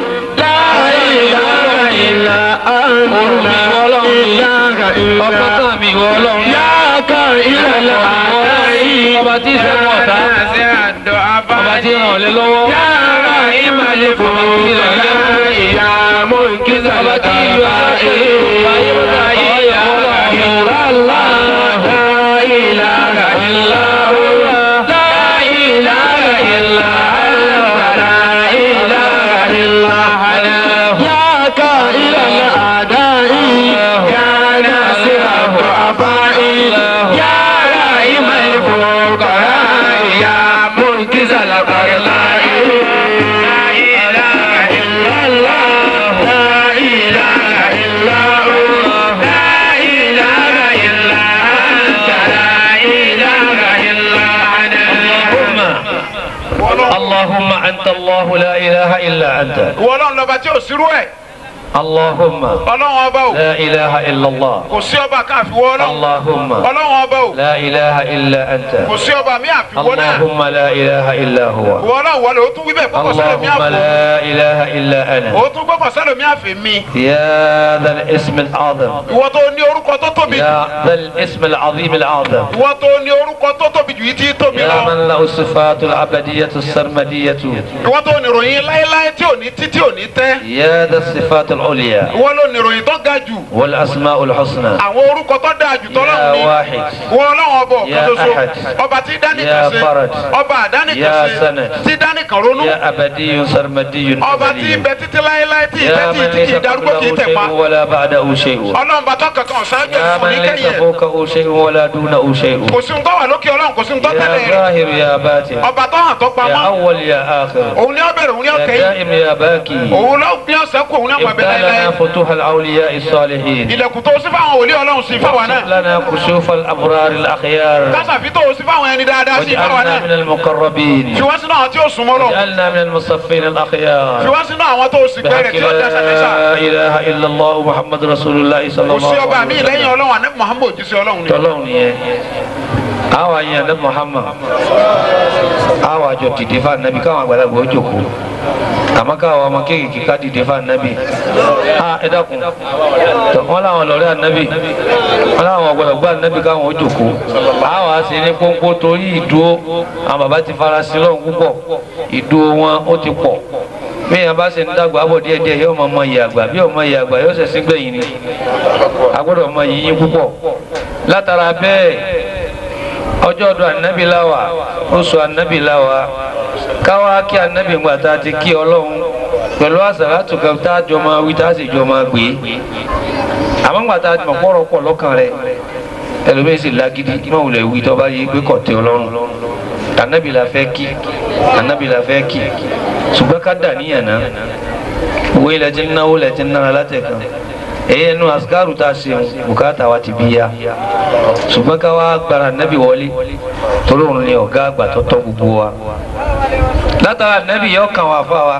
إلا أنت لا إله إلا ọgbọ́n أنت kan mi wọ ọlọ́run. ياك إلى الأعداء ọba tí ìṣẹ́gun ọ̀tá ṣe àdó ọba abáyé. tí ràn ọ́ lé lọ́wọ́. يا رحيم الفقراء يا منقذ ọba tí ìlú aláṣẹ ayé bàtà ayé يا ọlọ́run. رحيم الله لا إله إلا هو لا إله إلا أنت لا إله إلا أنت يا كائن الأعداء يا ناصر الضعفاء يا رحيم الفقراء يا منقذ الأغنياء لا إله إلا الله لا إله إلا هو لا إله إلا أنت لا إله إلا أنا اللهم أنت الله لا إله إلا أنت ìwọ ọlọ́run lọ́ba tí ò sírú ẹ̀ اللهم ọlọ́run ọba ò لا إله إلا الله kò sí ọba kan àfiwọ́ ọlọ́run اللهم ọlọ́run ọba ò لا إله إلا أنت kò sí ọba mi àfiwọ́ náà اللهم لا إله إلا هو ìwọ ọlọ́run wọlé o tún wí bẹ́ẹ̀ kọ́kọ́ sẹ́lẹ̀ mi اللهم àfọ لا إله إلا أنا o tún gbọ́kọ̀ sẹ́lẹ̀ mi àfẹ́ mi يا ذا الاسم الأعظم ìwọ tó ní orúkọ tó tóbi jù يا ذا الاسم العظيم الأعظم ìwọ tó ní orúkọ tó tóbi jù yìí tí tóbi يا lọ من له الصفات العبدية السرمدية ìwọ tó ní ìròyìn láéláé tí ò ní tí tí ò ní tẹ́ يا ذا الصفات العليا ìwọ ló ní ìròyìn tó ga jù والأسماء الحسنى àwọn orúkọ tó dáa jù tọ́lọ́run يا ní واحد ìwọ ọlọ́run ọba ọ̀kan يا ṣoṣo أحد. ọba tí dánìkan يا ṣe فرد. ọba àdánìkan يا ṣe سند. tí dánìkan ronú يا أبدي سرمدي ọba tí أزلي ibẹ̀ títí láéláé tí يا ìbẹ́ tí من ìtì kì ليس í darúgbó kì í قبله tẹ̀ pa شيء ولا بعده شيء ọlọ́run bá tọ́ kankan ṣáájú يا ẹ̀fọ́ من ní ليس kẹ́yìn ẹ̀ فوقه شيء ولا دونه شيء kò sí ń tọ́ wà lókè ọlọ́run kò sí ń tọ́ tẹ́lẹ̀ يا rẹ̀ ظاهر يا باطن ọba tó hàn tó يا pamọ́ أول يا آخر òun ni ó bẹ̀rẹ̀ òun ni ó يا kẹ́yìn دائم يا باكي òun ló ní ọ̀sẹ̀ kù òun ni ó pàbẹ افتح láéláé لنا فتوح الأولياء الصالحين ilẹ̀kùn tó sí fáwọn wòlíì ọlọ́run sí fáwọn وافتح náà لنا كشوف الأبرار الأخيار kásàfi tó sí fáwọn ẹni dáadáa sí fáwọn واجعلنا náà من المقربين fi wá sínú àwọn tí ó súnmọ́ lọ واجعلنا من المصفين fi الأخيار wá sínú àwọn tó sì gbẹrẹ بحق tí ó dá sàmẹ́sà لا إله إلا الله محمد رسول الله صلى kò sí الله ọba عليه mi وسلم lẹ́yìn ọlọ́run àná muhammed jí sí ọlọ́run ni tọlọ́run nìyẹn àwa yẹn ní Muhammad àwa jọ dìde fún anabi káwọn àgbàlagbà ó jòkó àmọ́ káwọn ọmọ kéékèèké ká dìde fún anabi a ẹ dákun tọ wọn làwọn lọrẹ anabi wọn làwọn ọgbọdọgbọ anabi káwọn ó jòkó àwa sì ní pọnpọ torí ìdúró àwọn bàbá ti fara sí lọ́hùn púpọ̀ ìdúró wọn ó ti pọ̀ bí yẹn bá ṣe ń dàgbà bọ̀ díẹ̀díẹ̀ yóò máa mọ iye àgbà bí ọmọ iye àgbà yóò ṣẹ̀ṣin gbẹ̀yìn ni a gbọ́dọ̀ mọ iye yín púpọ̀ látara bẹ́ẹ̀ ọjọ́ ọdún anabi láwa oṣù anabi láwa káwa kí anabi ńgbà tá a ti kí ọlọ́run pẹ̀lú àṣàlátù kan tá a jọ máa wí tá a sì jọ máa gbé àmọ́ ńgbà tá a mọ̀ pọ̀rọ̀ pọ̀ lọ́kàn rẹ̀ ẹlòmíín sì lágídí máa wulẹ̀ wí tó bá yí pé kọ̀ tẹ́ ọlọ́run anabi la fẹ́ kí anabi la fẹ́ kí ṣùgbọ́n ká dà níyàn náà wo ilẹ̀ tí ń náwó ilẹ̀ tí ń nára látẹ̀kan èyí ẹnu asikaru tá a ṣe bùkátà wa ti bí ya ṣùgbọ́n ká wá gbára nábì wọlé torí òun ni ọ̀gá àgbà tó tọ́ gbogbo wa látara nábì yọ kàn wá fún wa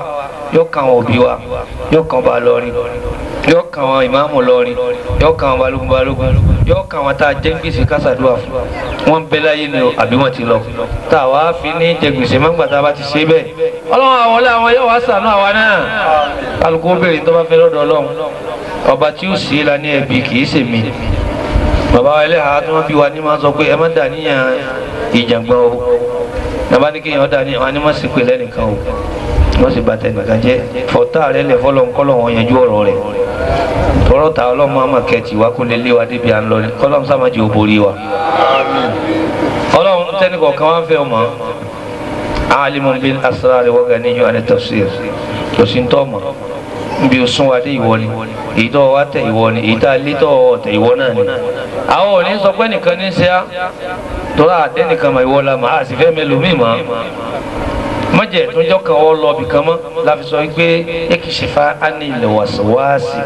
yóò kan àwọn òbí wa yóò kan ọba lọrin yóò kan àwọn ìmáàmù lọrin yóò kan àwọn balógun balógun yóò kan àwọn tá a jẹ gbèsè kásádùá fún wọn bẹ láyé ni o àbí wọn ti lọ tá a wá fi ní jẹ gbèsè mọ́gbà tá a bá ti ṣe bẹ́ẹ̀ ọlọ́run àwọn ọlẹ́ àwọn yóò wá sànú àwa náà kálukú béèrè tó bá fẹ́ lọ́dọ̀ ọlọ́run ọba tí ó sì é la ní ẹbí kì í ṣèmi bàbá wa ẹlẹ́hàá tí wọ́n bí wa ní máa sọ pé ẹ má dà níyàn ìjàngbọ̀n o bàbá ní kéèyàn dà ní wọn ni wọ́n sì pè lẹ́nìkan o wọ́n sì bàtẹ́ nìkan jẹ́ fọ́tà rẹ lẹ̀ fọ́lọ́ ńkọ́lọ́ wọn yanjú ọ̀rọ̀ rẹ̀ tọrọ ta ọlọ́mọ àmọ̀ kẹ́tì wá kó lè lé wa débi à ń lọ ní kọ́lọ́mù sàmájì ò borí wa ọlọ́run tẹ́nì kọ̀ọ̀kan wá ń fẹ́ ọmọ alimun bil asrar wa ganiyyu an tafsir kò sí ń tọ́ mọ̀ nbí o sún wa dé ìwọ ni èyí tó wá tẹ ìwọ ni èyí tá a lé tó tẹ ìwọ náà ni àwọn ò ní sọ pé nìkan ní ṣe á tọ́lá àdé nìkan mà ìwọ la mà á sì fẹ́ mẹlòmíì mọ́ mọ̀jẹ̀ tó jọ́ kan ọ lọ bìkan mọ́ la fi sọ pé ekishifa anil waswasi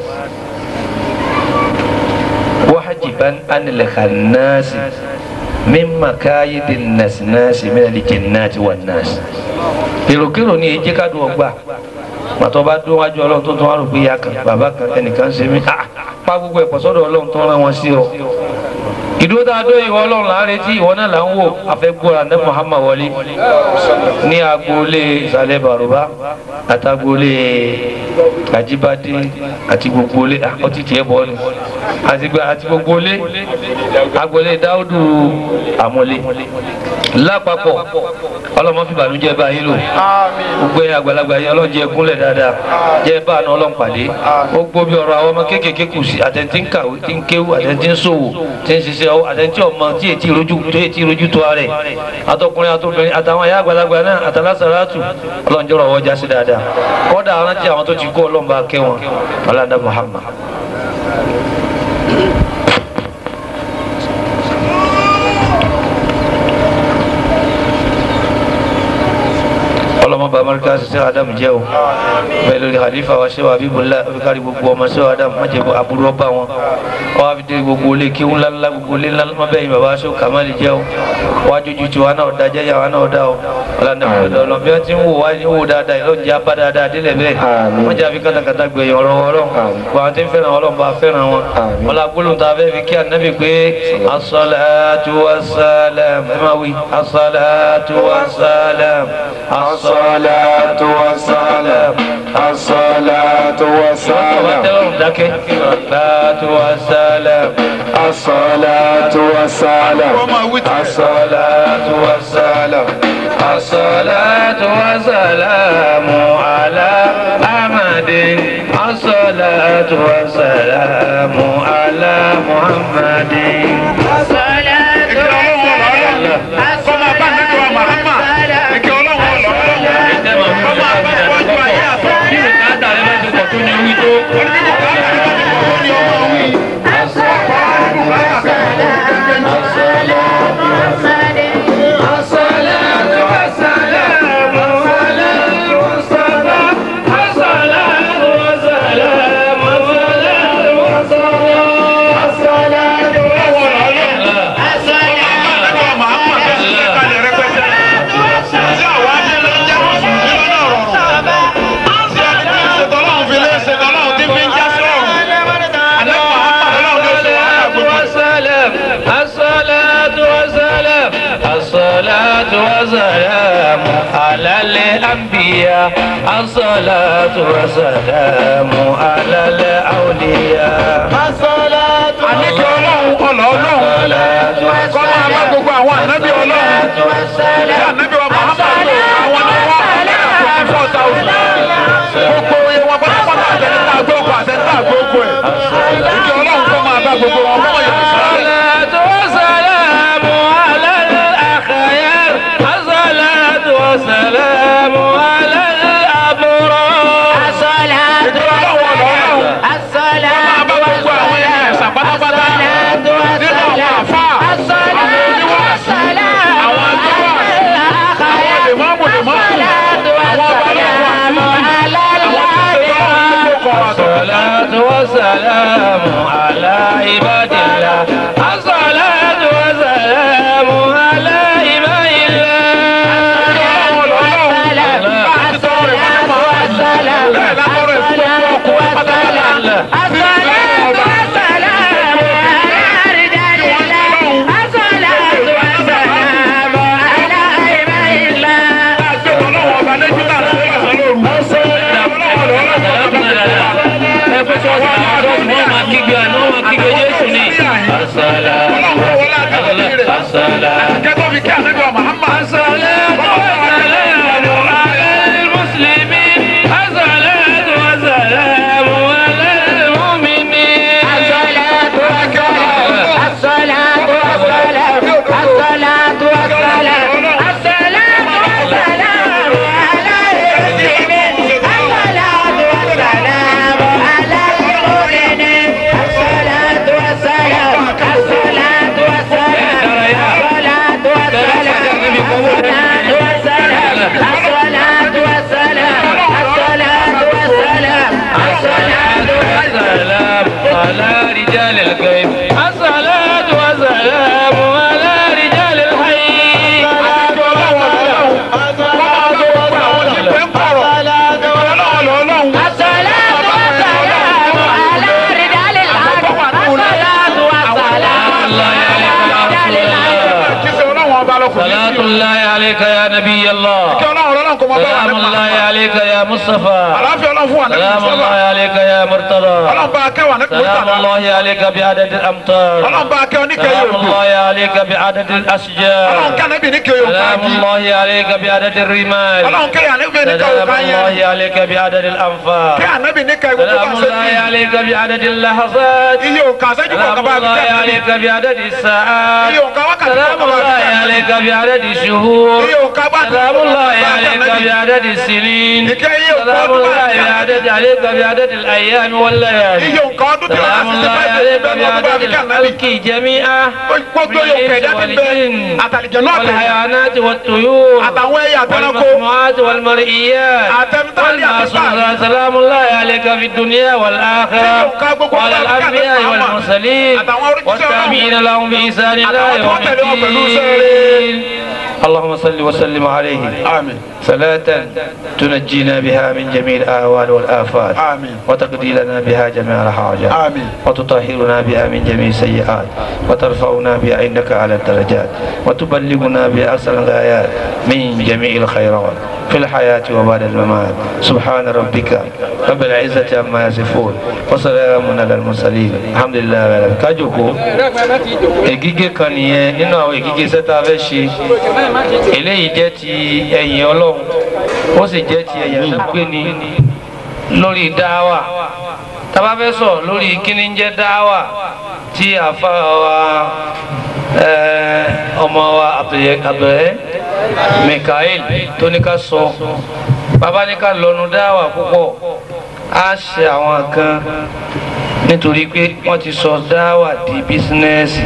wahajiban anil khannasi min makayidin nasinasi min alijannati wan nas èròkèrò ni èjì ká dùn ọgbà pàtó bá dún wájú ọlọ́run tó tún wá rò pé ìyá kan bàbá kan ẹnìkan ṣe mí ah pa gbogbo ẹ̀pọ̀ sọ́dọ̀ ọlọ́run tó rán wọn sí ọ. ìdúró tá a dó ìwọ ọlọ́run là ń retí ìwọ náà là ń wò afẹ́gbọ́ra ní Muhammad wọlé ní agboolé ìsàlẹ̀ bàrúbá àtàgboolé àjíbádé àti gbogbo ilé ọtí tiẹ̀ bọ́ ni àti gbogbo ilé agboolé dáúdù àmọ́lé lápapọ̀ ọlọ́mọ fi bànújẹ́ bá yín lò gbogbo ẹ̀yin àgbàlagbà yín ọlọ́run jẹ́ gúnlẹ̀ dáadáa jẹ́ bá àná ọlọ́run pàdé ó gbó bí ọ̀rọ̀ àwọn ọmọ kéékèèké kù sí àtẹ̀ntì ń kàwé tí ń kéwú àtẹ̀ntì ń ṣòwò tí ń ṣiṣẹ́ ọwọ́ àtẹ̀ntì ọmọ tí ètí ìrojú tó ètí ìrojú tó rẹ̀ àtọkùnrin àtọkùnrin àtàwọn ayé àgbàlagbà náà àtàlásàràtù ọlọ́run jọ̀rọ̀ ọwọ́ já sí dáadáa kọ́dà rántí àwọn tó ti kó ọlọ́run bá kẹ́ wọn ọlọ́dà Muhammad. ọlọmọ bamarika sise adamu jẹ o bẹ́ẹ̀ lórí halifa wa ṣe wa abibula abikari gbogbo ọmọ ṣe wa adamu má jẹ aburú ọba wọn wọn wá fi dé gbogbo olè kí ńlá ńlá gbogbo olè ńlá má bẹ́ẹ̀ yìí baba ṣe kamali jẹ o wá jójú tiwa náà da jẹjẹ wa náà da o ọlá ní ọlọ ọlọ bí wọn ti ń wò wá ní wò dáadáa yìí lọ́njẹ́ abá dáadáa délẹ̀ bẹ́ẹ̀ wọ́n jẹ́ àfi kátàkátà gbẹ̀yìn ọ̀rọ̀ ọlọ́run gbọ́n àwọn tí ń fẹ́ràn ọlọ́run bá fẹ́ràn wọn wọn la gbólóhùn tá a fẹ́ fi kí ànábì pé asọ́láàtú wasálàm ẹ máa wí asọ́láàtú wasálàm asọ́láàtú wasálàm الصلاة والسلام dákẹ́ asọ́láàtú wasálàm الصلاة والسلام الصلاة والسلام الصلاة والسلام على أحمد الصلاة والسلام على محمد والسلام على الأنبياء الصلاة والسلام على الأولياء الصلاة àníkẹ́ ọlọ́run ọ̀nà ọlọ́run kọ́ máa bá gbogbo àwọn ànábì ọlọ́run tí ànábì wa Muhammad lò àwọn ni wọ́n fifty four thousand gbogbo iye wọn pátápátá àtẹnitá àgbókò àtẹnitá àgbókò ẹ̀ ìkẹ́ ọlọ́run kọ́ máa bá gbogbo wọn kọ́ yẹn الصلاة والسلام على الأخيار الصلاة والسلام على الأبرار ìkẹ́ ọlọ́run ọ̀nà ọlọ́run máa bá gbogbo àwọn ẹni ẹ̀sà pátápátá nínú àwọn àfà àwọn oníwàásù àwọn àgbẹ̀wà àwọn lèmọ́mù lèmọ́mù àwọn babalọ́wọ́ الصلاة والسلام على عباد الله الصلاة والسلام على عباد الله يا مصطفى àlàáfíà ọlọ́run fún wa ní سلام mùsùlùmá الله عليك يا مرتضى ọlọ́run bá kẹwàá ní سلام mùsùlùmá الله عليك بعدد الأمطار ọlọ́run bá kẹwàá ní kẹyọ سلام òkú الله عليك بعدد ọlọ́run الأشجار kẹwàá níbi ní kẹyọ òkú سلام àjí الله عليك بعدد الرمال ọlọ́run kẹwàá níbi ní kẹyọ سلام òkú ayé الله عليك بعدد الأنفار kẹwàá níbi ní kẹyọ òkú سلام bá الله ṣe عليك بعدد اللحظات iye òkú àṣẹjú سلام kọ̀ọ̀kan bá الله kẹwàá عليك بعدد الساعات iye òkú wákàtí سلام kọ̀ọ̀kan bá الله kẹwàá عليك بعدد الشهور iye òkú bá سلام الله عليك بعدد السنين سلام الله بعدد عليك بعدد الأيام والليالي iye òkú ọdún tí سلام wọ́n الله á عليك ti ṣe بعدد bẹ́ẹ̀ lọ́kọ̀ bá الخلق جميعا gbogbo yóò kẹ̀dá ti bẹ والجن àtàlìjẹ náà tẹ̀lé والحيوانات والطيور àtàwọn ẹyẹ àtẹnako والمسموعات والمرئيات àtẹnudálẹ̀ àtẹnudálẹ̀ والمعصومات سلام الله عليك في الدنيا والآخرة وعلى الأنبياء والمرسلين والتابعين لهم بإحسان الله يوم الدين اللهم صل وسلم عليه àmín صلاة تنجينا بها من جميع الأهوال والآفات آمين. وتقضي لنا بها جميع الحاجات آمين. وتطهرنا بها من جميع السيئات وترفعنا بها عندك على الدرجات وتبلغنا بأحسن الغايات من جميع الخيرات في الحياة وبعد الممات سبحان ربك رب العزة عما يصفون وسلام على المرسلين الحمد لله رب العالمين kájòkó ègígé kan nìyẹn nínú àwọn ègígé sẹ́ta fẹ́ ṣe eléyìí jẹ́ ti ẹ̀yìn ọlọ́run ó sì jẹ́ ti ẹ̀yìn tó gbé ni lórí dáwà tábà fẹ́ sọ̀rọ̀ lórí kíní ń jẹ́ dáwà tí àfa wa eh, ọmọ wa abdulẹ́ mikael tó ní ká sọ bàbá ní ká lọ́nu dáwà púpọ̀ á ṣe àwọn kan nítorí pé wọ́n ti sọ dáwà di bísínẹ́sì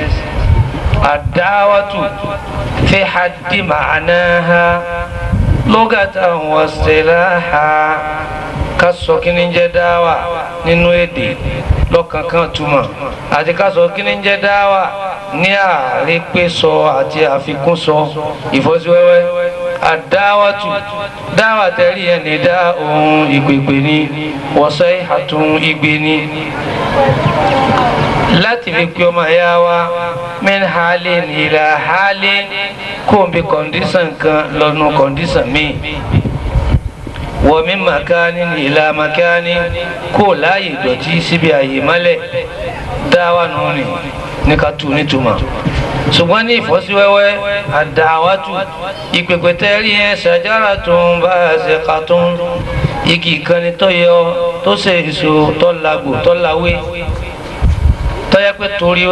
àdáwàtú fi haddi ma'anaha lugatan wasilaha ká sọ kí ni ń jẹ́ dáwà nínú èdè lọ́kankan túmọ̀ àti ká sọ kí ni ń jẹ́ dáwà ní àrípésọ àti àfikúnsọ ìfọ́síwẹ́wẹ́ àdáwàtú dáwà tẹ̀rí ẹni dá ohun ìpèpè ní wọ́sẹ̀ àtún igbe ní láti fi pé ọmọ ẹ̀yà wa min halin ila halin kó o bí kọ̀ǹdísàn kan lọ́nu kọ̀ǹdísàn míì wọ́n mi makani ila makani kó o láàyè dọ̀tí síbi àyè mọ́lẹ̀ dáwà nù ní ní ká tu nítumọ̀ ṣùgbọ́n ní ìfọ́síwẹ́wẹ́ àdáwàtú ìpèpè tẹ́rí ẹ̀ ṣàjára tó ń bá ṣe ká tó ń igi ìkànnì tó yọ tó ṣe èso tó lágbò tó láwé tọ́yẹ pé torí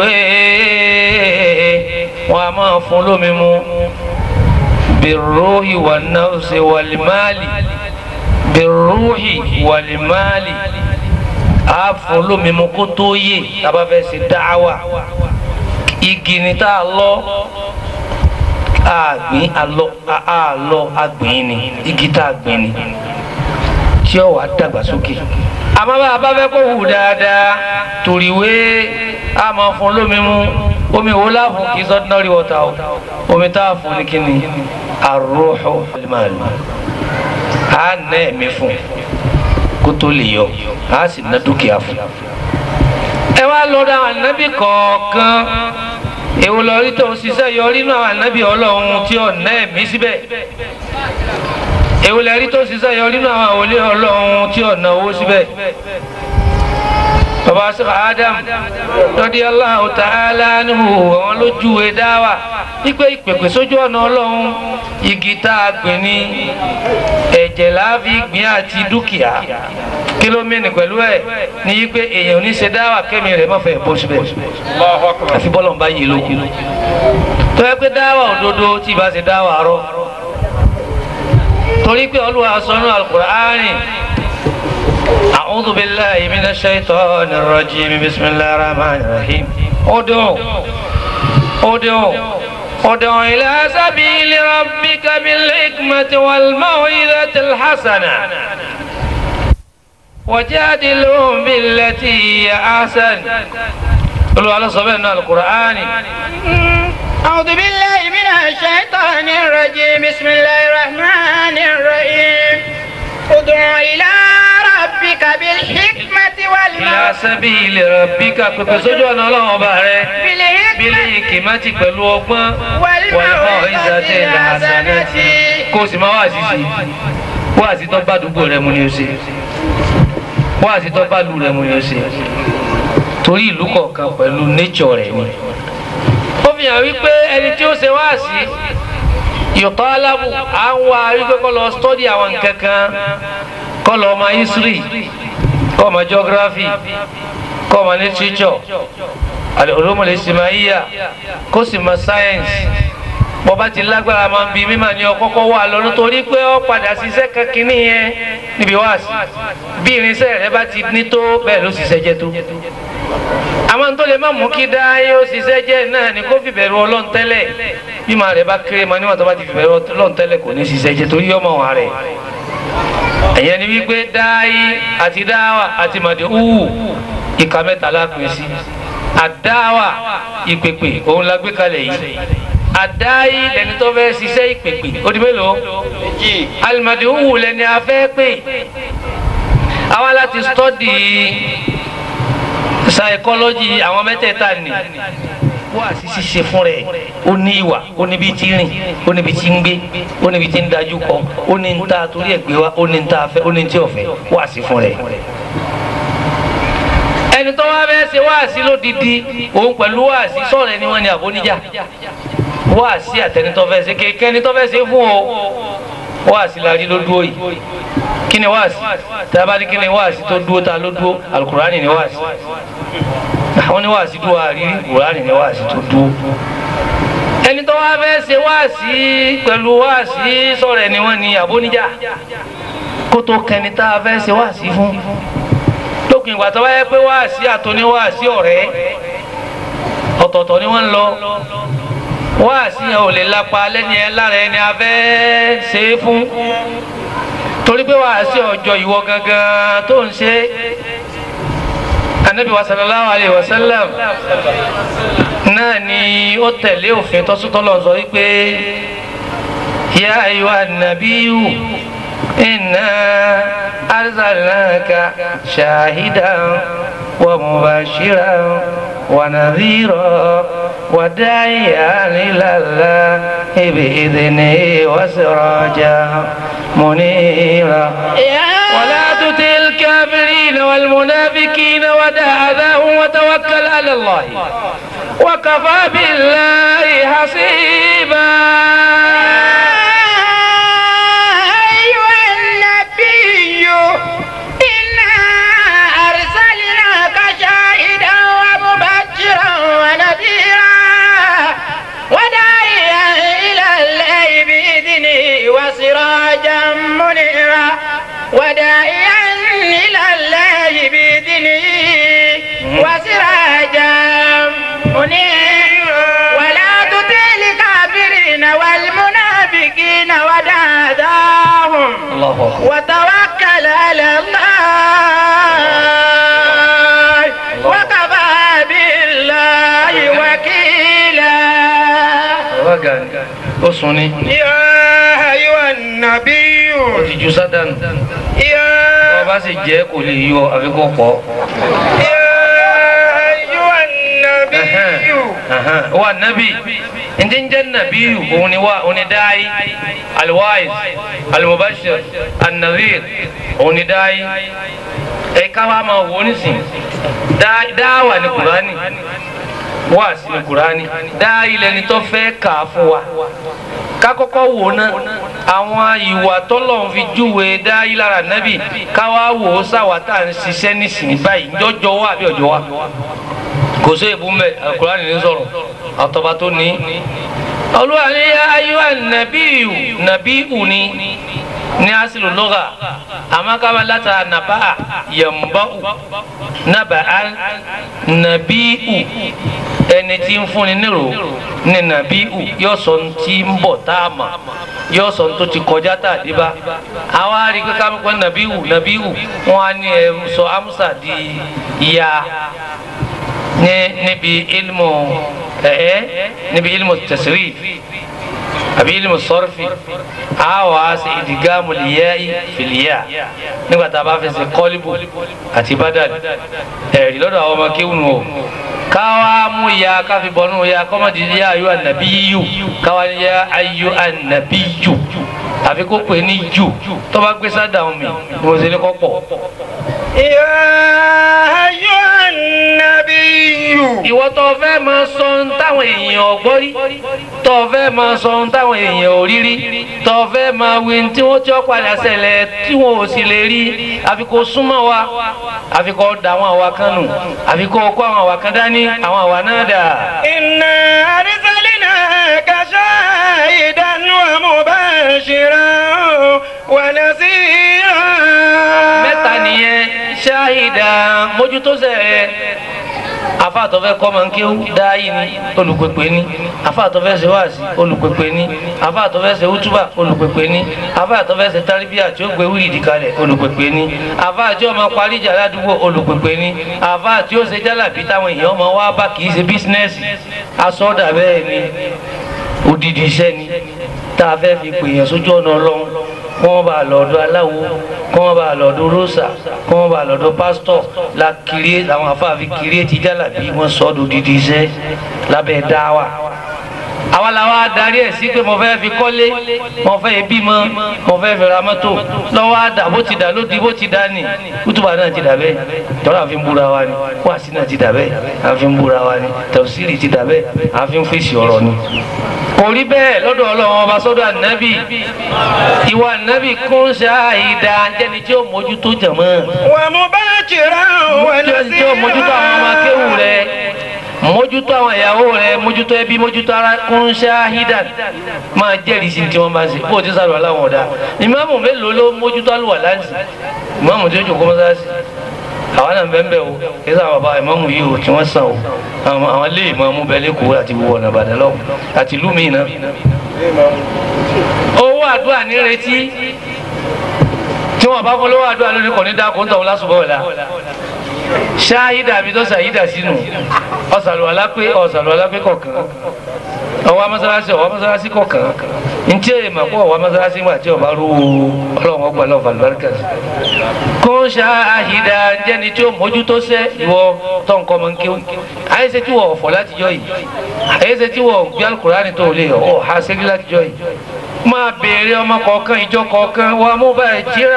wọn a máa fún lómi mu birruhi wà nafsi wàlímàlì birruhi wàlímàlì a fún lómi mu kó tó yé tábà fẹ́ ṣe dáwà igi ni tá a lọ àgbìn alọ àlọ àgbìn ni igi tá a gbìn ni tí ó wà dàgbàsókè àmọ́ bá a bá fẹ́ kó hù dáadáa tòríwé a máa fún lómi mu omi wo la fún kì í sọ ordinary water o omi tá a fún ní kíni arúhù màlúù a nà ẹ̀mí fún kó tó lè yọ a sì ná dúkìá fún. ẹ wá lọ da àwọn ànábì kọ̀ọ̀kan èwo lọ rí tó ń ṣiṣẹ́ yọrí nínú àwọn ànábì ọlọ́run tí ò ná ẹ̀mí síbẹ̀ èwo lẹ rí tó ń ṣiṣẹ́ yọrí nínú àwọn àwòlé ọlọ́run tí ò ná owó síbẹ̀ baba sọ adam radiyallahu ta'ala anhu àwọn lójúwe dáwà wípé ìpèpè sójú ọ̀nà ọlọ́run igi tá a gbìn ní ẹ̀jẹ̀ láàfi gbìn àti dúkìá kílómìnì pẹ̀lú ẹ̀ ní wípé èèyàn ò ní ṣe dáwà kẹ́mi rẹ̀ má fẹ́ bó síbẹ̀ àfi bọ́lọ̀ ń bá yé lókun tó yẹ pé dáwà òdodo tí ì bá ṣe dáwà rọ torí pé Olúwa sọ nínú Al-Qur'ani. أعوذ بالله من الشيطان الرجيم بسم الله الرحمن الرحيم ادعو ادعو ادعو إلى سبيل ربك بالحكمة والموعظة الحسنة وجادلهم بالتي هي أحسن قلوا على صبينا القرآن أعوذ بالله من الشيطان الرجيم بسم الله الرحمن الرحيم ادع إلى ربك بالحكمة إلى والموعظة سبيل ربك pèpè sójú ọ̀nà ọlọ́run ọba rẹ bílí ìkìmátì pẹ̀lú ọgbọ́n wàlúmọ̀ ìzàtẹ̀ ìlànàtì kó o sì máa wà sísì wáàsí tó bá àdúgbò rẹ mu ni o ṣe wáàsí tó bá lu rẹ mu ni o ṣe torí ìlú kọ̀ọ̀kan pẹ̀lú nature rẹ̀ ni ó fi hàn wípé ẹni tí ó ṣe wáàsí yòtọ́ alábù à ń wá wípé kọ́ lọ study àwọn nǹkan kan kọ́ lọ ọmọ history kọ́ ọmọ geography kọ́ ọmọ literature al-ulumul ijtimaiyya kó sì mọ science bọ́ba ti lágbára máa ń bi mímọ̀ ní ọkọ́kọ́ wà lọ nítorí pé ó padà ṣiṣẹ́ kankínní yẹn níbi wáàsí bí irinṣẹ́ rẹ bá ti ní tó bẹ́ẹ̀ ló ṣiṣẹ́ jẹ́ tó àwọn tó lè má mú kí dáyé ó ṣiṣẹ́ jẹ́ náà ni kó fìbẹ̀rù ọlọ́run tẹ́lẹ̀ bí màá rẹ̀ bá kéré mọ níwọ̀n tó bá ti fìbẹ̀rù ọlọ́run tẹ́lẹ̀ kò ní ṣiṣẹ́ jẹ́ torí ọmọ wa rẹ̀ ẹ̀yẹn ni wípé dáyé àti dáwà àti màdì húhù ìka mẹ́ta lápin sí àdáwà ìpèpè òun la gbé kalẹ̀ yìí àdáyé lẹni tó fẹ́ ṣiṣẹ́ ìpèpè ó di mélòó alimadi húhù lẹni a fẹ́ pè àwa láti stọ́dì psychology àwọn mẹ́tẹ̀ẹ̀ta ni wá sí ṣíṣe fún rẹ̀ ó ní ìwà ó níbi tí rìn ó níbi tí ń gbé ó níbi tí ń dájú kọ ó ní ń ta torí ẹ̀ gbé wá ó ní ń ta fẹ́ ó ní ń tí ò fẹ́ wá sí fún rẹ̀. ẹni tó wá bẹ́ẹ̀ ṣe wá sí lódìdí òun pẹ̀lú wá sí sọ̀rọ̀ ẹni wọn ni àbóníjà wá sí àtẹnitọ́ fẹ́ ṣe kéèké ẹni tó fẹ́ ṣe fún o wá sí la rí ló dúró yìí kí ni wá sí tá a bá ní kí ni wá sí tó dúró ta ló dúró alukurani ni wá sí àwọn ní wàásí dúró àrírí kùránì ní wàásí tó dúró ẹni tó wá fẹ́ ṣe wáàsí pẹ̀lú wáàsí sọ̀rọ̀ ẹni wọ́n ní àbóníjà kó tó kẹni tá a fẹ́ ṣe wáàsí fún lókun ìgbà tó bá yẹ pé wáàsí àtòní wáàsí ọ̀rẹ́ ọ̀tọ̀ọ̀tọ̀ ni wọ́n ń lọ wáàsí yẹn ò lè lápa lẹ́ni ẹ lára ẹni a fẹ́ ṣe é fún torí pé wáàsí ọjọ́ ìwọ gangan tó ń ṣe anabi wa sallallahu alayhi wa sallam náà ni ó tẹ̀lé òfin tọ́sítọ́lọ̀ sọ wípé ya ayyuha nabiyu inna arsalnaka shahidan wa mubashiran wa nadhira wa da'iyan ila Allahi bi'idhnihi wa sirajan munira. ولا تطع الكافرين والمنافقين ودع أذاهم وتوكل على الله وكفى بالله حسيبا أيها النبي إنا أرسلناك شاهدا ومبشرا ونذيرا وداعيا إلى الله بإذنه وسراجا منيرا وداعيا إلى الله بإذنه وسراجا منيرا ولا تطع الكافرين والمنافقين ودعاهم الله أكبر وتوكل على الله وكفى بالله وكيلا ó sùn ní يا أيها النبي ó ti ju sádànù يا ọba sì jẹ́ kò lè yọ àfikún pọ̀ يا أيها النبي wa nabi ǹjẹ́ ń jẹ́ nabiyu òun ni wa òun ni dáì alwais almubashir annazir òun ni dáì ẹ ká wa máa wò ó nísìn Dá- dáwà ní kurani wáàsí ní kurani dáì lẹni tó fẹ́ kà á fún wa ká kọ́kọ́ wò ná àwọn ìwà tọ́lọ́run fi júwe dáì lára nábì ká wá wò ó sáwà tá à ń ṣiṣẹ́ nísìnyí báyìí ńjọ́jọ́ wa àbí ọjọ́ wa kò sí èbú mbẹ alukurani ní sọ̀rọ̀ àtọba tó ní. olúwa ní ayéwà nàbíyù nàbíyù ni ní asilu lọ́gà àmàkàmà látara nàbà yamba'u nàbà nàbíyù ẹni tí ń fúnni nírò ní nàbíyù yóò sọ ní tí ń bọ̀ tá a mà yóò sọ ní tó ti kọjá tá a dé bá àwa rí i pé ká mọ̀ pé nàbíyù nàbíyù wọn á ní ẹ sọ amusa di ìyá ní níbi ilmu ẹ níbi ilmu tasrif àbí ilmu sọrfi a wà á ṣe ìdìgámù lìyẹ́ì fìlìyà nígbà tá a bá fi ṣe kọ́líbù àti bádàlì ẹ̀rí lọ́dọ̀ àwọn ọmọ kéwùn o káwa mú ya káfi bọ́nú ya kọ́mọ̀dé ya ayú ànàbí yíyù káwa ní ya ayú ànàbí yù àfi kó pè ní jù tó bá gbé sádà omi mo sì ní kọ́ pọ̀. يا أيها النبي ìwọ tó fẹ́ máa sọ ohun táwọn èèyàn ò gbọ́ rí tó fẹ́ máa sọ ohun táwọn èèyàn ò rí rí tó fẹ́ máa wí tí wọ́n tí ó padà ṣẹlẹ̀ tí wọ́n ò sì lè rí àfi kó súnmọ́ wa àfi kó da àwọn àwa kan nù àfi kó kó àwọn àwa kan dání àwọn àwa náà dà. إنا أرسلناك شاهدا ومبشرا ونذيرا mẹ́ta nìyẹn ṣáhìdá mójútó sẹ́ẹ̀ afáàtọ̀fẹ́ kọ́ máa ń kéwú dáyì ni olùpèpè ni afáàtọ̀fẹ́ ṣe wáàsí olùpèpè ni afáàtọ̀fẹ́ ṣe útúbà olùpèpè ni afáàtọ̀fẹ́ ṣe táríbíà tí ó gbé wíìdì kalẹ̀ olùpèpè ni afáàtí ọmọ parí ìjà ládùúgbò olùpèpè ni afáàtí ó ṣe jálàbí táwọn èèyàn ọmọ wa bá kì í ṣe bísínẹ́sì asọ́dà bẹ́ẹ̀ ni odidi iṣẹ́ ni tá a fẹ́ fi pèèyàn sójú ọ̀nà ọlọ́run kí wọ́n bá lọ́dọ̀ aláwo kí wọ́n bá lọ́dọ̀ rósà kí wọ́n bá lọ́dọ̀ pásítọ̀ la kiri àwọn afáàfin kiri ti jálàbí wọ́n sọ ọ́ dodidi iṣẹ́ lábẹ́ dáwà àwa la wa darí ẹ̀ sí pé mo fẹ́ fi kọ́lé mo fẹ́ bímọ mo fẹ́ fi ra mọ́tò lọ́wọ́ àdá bó ti dà lódì bó ti dà ní kútùbà náà ti dà bẹ́ẹ̀ tọ́lá àfi ń búra wa ni wáàsí náà ti dà bẹ́ẹ̀ àfi ń búra wa ni tẹ̀síìrì ti dà bẹ́ẹ̀ àfi ń fèsì ọ̀rọ̀ ni kò rí bẹ́ẹ̀ lọ́dọ̀ ọlọ́run ọba sọ́dọ̀ ànábì ìwà ànábì kún ṣáàìdá jẹ́ni tí ó mójútó jàmọ́ ومبشرا jẹ́ni tí ó mójútó àwọn ọmọ akéwù rẹ̀ mójútó àwọn ìyàwó rẹ̀ mójútó ẹbí mójútó ara kún ṣáàìdá máa jẹ́rìí sí tí wọ́n bá ṣe bó o ti sàlùwà láwọn ọ̀dà ìmáàmù mélòó ló mójútó àlùwà láǹsì ìmáàmù tí ó jòkó mọ́sáàsì àwọn náà bẹ́ẹ̀ bẹ́ẹ̀ o kí sáà bàbá ìmáàmù yìí o tí wọ́n sàn o àwọn àwọn ilé ìmáàmù bẹ́ẹ̀ lẹ́kọ̀ọ́ àti gbogbo ọ̀nà ìbàdàn lọ́wọ́ àti ìlú míì náà. owó àdúrà ní retí tí wọn bá fún lówó àdúrà lónìí kò ní dáa kó ń tọ̀hún lásùbọ̀ ọ̀la ṣááyídà àbí tó ṣàyídà sínú ọ̀sàlùwàlá pé ọ̀sàlùwàlá pé kọ̀ọ̀kan ọwọ́ amọ́sálásí ọwọ́ amọ́sálásí kọ̀ọ̀kan ntí èèmọ̀ pọ̀ ọwọ́ amọ́sálásí wà tí ọba rú ọlọ́run ọgbà lọ́wọ́ àlùbáríkà sí. kó ń ṣááyídà jẹ́ni tí ó mójútó sẹ́ ìwọ tó nǹkan ọmọ nkéwù àyẹ̀sẹ̀ tí wọ́n ọ̀fọ̀ látijọ́ yìí àyẹ̀sẹ̀ tí wọ́n gbé alukùránì tó lè ọ̀ ha ṣẹ́gi látijọ́ yìí máa béèrè ọmọ kọ̀ọ̀kan ìjọ kọ̀ọ̀kan wà mú báyìí jíra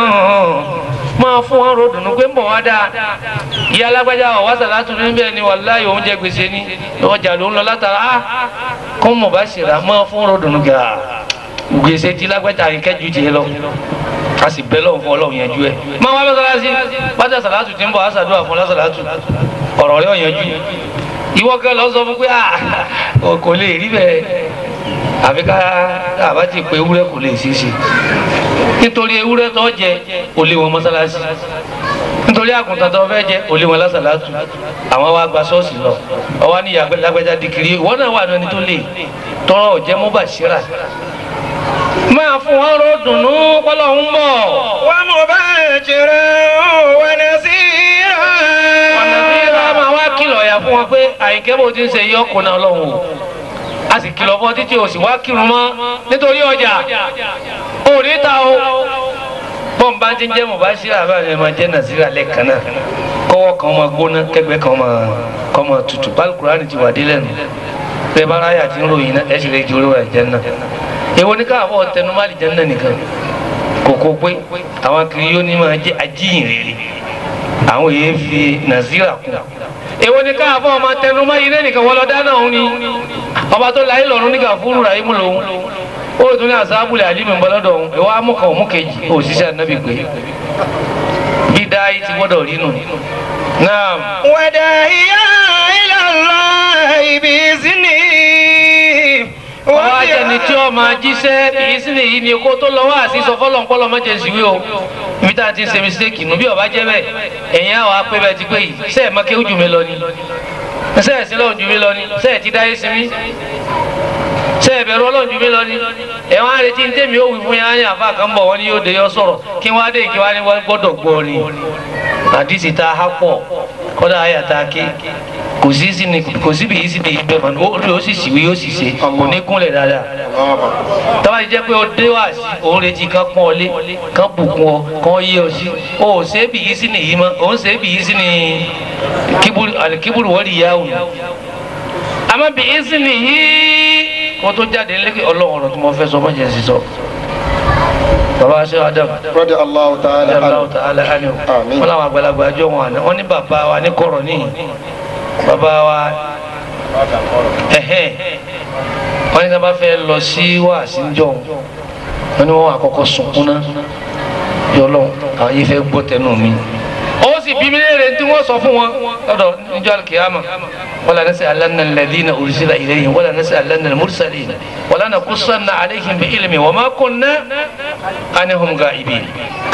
máa fún wọn ro dùnú pé ń bọ̀ wá dáa ìyá alágbájá ọ̀wá sàlátù níbẹ̀ ni wàláyé òun jẹ gbèsè ní ọjà ló ń lọ látara á kó mọ̀ bá ṣèrà máa fún ro dùnú gà gbèsè tí lágbájá yìí kẹ́jú tiẹ̀ lọ a sì bẹ́ lọ́wọ́ fún ọlọ́run yanjú ẹ̀ máa wá mọ́sálásí bájà sàlátù ti ń bọ̀ á sàdúrà fún lásàlátù ọ̀rọ̀ rẹ̀ ọ̀yanjú ìwọ kẹ́ lọ sọ fún pé kò lè rí bẹ́ẹ̀ àfi ká àbá ti pé ewúrẹ́ kò lè ṣeéṣe nítorí ewúrẹ́ tó jẹ kò lè wọn mọ́sálásí nítorí àgùntàn tó fẹ́ jẹ kò lè wọn lásàlátù àwọn wa gba ṣọ́ọ̀ṣì lọ ọwọ́ ní lágbájá dìkìrì ìwọ náà wà lóni tó lè tọrọ ọ̀jẹ́ mọ́bà ṣíra máa fún wọn ró dùnú pọ́lọ́ ń bọ̀. ومبشرا ونذيرا ọ̀nà tí ìlà máa wá kìlọ̀ ọ̀yà fún wọn pé àyìnkẹ́ bó ti ń ṣe yí ọkùnrin ọlọ́run o a sì kìlọ̀ fún ọ títí o sì wá kírun mọ́ nítorí ọjà ò ní ta o bọ́n bá ti ń jẹ́ mọ̀báṣírà àbáyọ̀ máa jẹ́ nàìjíríà lẹ́ẹ̀kan náà kọ́wọ́ kan máa gbóná kẹgbẹ́ kan máa kọ́ máa tutù pálukùránì ti wà dé lẹ́nu bẹ́ẹ̀ bá ráyà tí ń ròyìn náà ẹ̀ sì lè di olówó ẹ̀jẹ̀ náà èwo ní káàbọ̀ tẹnumálì jẹ́ náà nìkan kòkó pé àwọn kiri yóò ní máa jẹ́ ajíyìn rere àwọn èèyàn fi nàìjíríà kún èwo ní káàbọ̀ ọmọ tẹnumọ́ yìí lẹ́nìkan wọ́n lọ dáná òun ni ọba tó láyé lọ́run nígbà fúru rà ímú lòun ó tún ní àsáàbùlẹ̀ àlímì bọ́lọ́dọ̀ òun ìwà amúkan òmú kejì òṣìṣẹ́ ànábì pé bí dáyé ti gbọ́dọ̀ rí nù. náà وداعيا إلى الله بإذنه ọwọ́ ajẹni tí ó máa jíṣẹ́ èyí sì lè yí ni kó tó lọ́wọ́ àti sọ fọlọ́npọ́lọ́ mọ́jẹ̀ síwí o ibi tá a ti ń ṣe mistake nù bí ọba jẹ́ bẹ́ẹ̀ ẹ̀yin àwọn apẹ́ bẹ́ẹ̀ ti pé yìí sẹ́ẹ̀ má kéwù jù mí lọ ni sẹ́ẹ̀ sí lọ́run jù mí lọ ni sẹ́ẹ̀ ti dáyé sí mi sẹ́ẹ̀ bẹ̀rù ọlọ́run jù mí lọ ni ẹ̀wọ̀n àrètí ní tèmi ó wí fún yàrá àfa kan bọ̀ wọ́n ní yóò dé yọ sọ̀rọ̀ kí wọ́n á dé kí wọ́n á ní wọ́n gbọ́dọ̀ gbọ́ ni àdìsí tá a há pọ̀ kọ́dà àyà tá a ké kò sí sí ni kò síbi yìí sí ni ìgbẹ́ mọ̀ ó rí ó sì síwí ó sì ṣe kò ní kúnlẹ̀ dáadáa tọ́ba ti jẹ́ pé o dé wá sí òun retí kan pọ́n ọ lé kan bùkún ọ kan yé ọ sí o ò ṣe é bì yìí sí ni yìí mọ́ o ń ṣe é bì yìí sí ni kíburu wọ́n rí ìyá òun àmọ́ bì yìí sí ni yìí kó tó jáde lé ọlọ́run ọ̀rọ̀ tí mo fẹ́ sọ mọ́jẹ̀ sí sọ bàbá aṣọ adam rọ́dí Allahu ta'ala Allahu anhu. ta'ala anhu Àmín. wọn làwọn àgbàlagbà àjọ wọn àná wọn ní bàbá wa ní kọ̀rọ̀ níyì bàbá wa ẹhẹn wọn ní sábà fẹ́ lọ sí wàásí njọ wọn ní wọn wà kọ́kọ́ sunkún náà yọlọ àwọn yìí fẹ́ gbọ́ tẹnu mi. ó sì bí mi léèrè tí wọ́n sọ fún wọn lọ́dọ̀ níjọ́ alikiyama wala nas'alanna alladhina ursila ilayhim wala nas'alanna al-mursalin wala naqussanna alayhim bi ilmi wa ma kunna anhum ghaibin.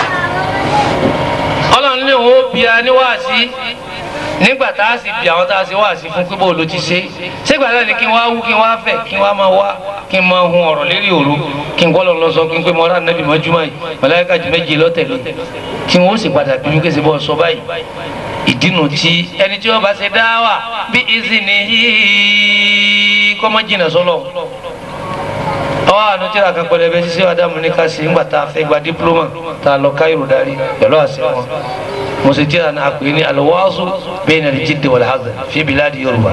ọlọ́run lè wọ́n bí a ní wáàsí nígbà tá a sì bí àwọn tá a ṣe wáàsí fún pé bó ló ti ṣe ṣégbà náà ni kí n wá wú kí n wá fẹ̀ kí n wá máa wá kí n máa hun ọ̀rọ̀ lérí òru kí n gbọ́dọ̀ lọ sọ kí n pé mọ́ra nàbì mọ́júmọ́ yìí mọ̀láyíká jù méje lọ́tẹ̀lé kí n ó sì padà bí mi kése bọ́ sọ báyìí ìdínú tí ẹni tí wọ́n bá ṣe dá wà bí ìzìnì yìí kọ́mọ́ jìnnà sọ́lọ̀ àwọn àánú tíra kan pẹlẹbẹ ṣíṣe adamu ní ká ṣe ńgbà tá a fẹ́ gba dípúlọ́mà tá a lọ káyọ̀rọ̀ darí pẹ̀lú àṣẹ wọn mo sì tíra náà pè ní alwaazu bayna al-jiddi wal-hazl fi biladi yorùbá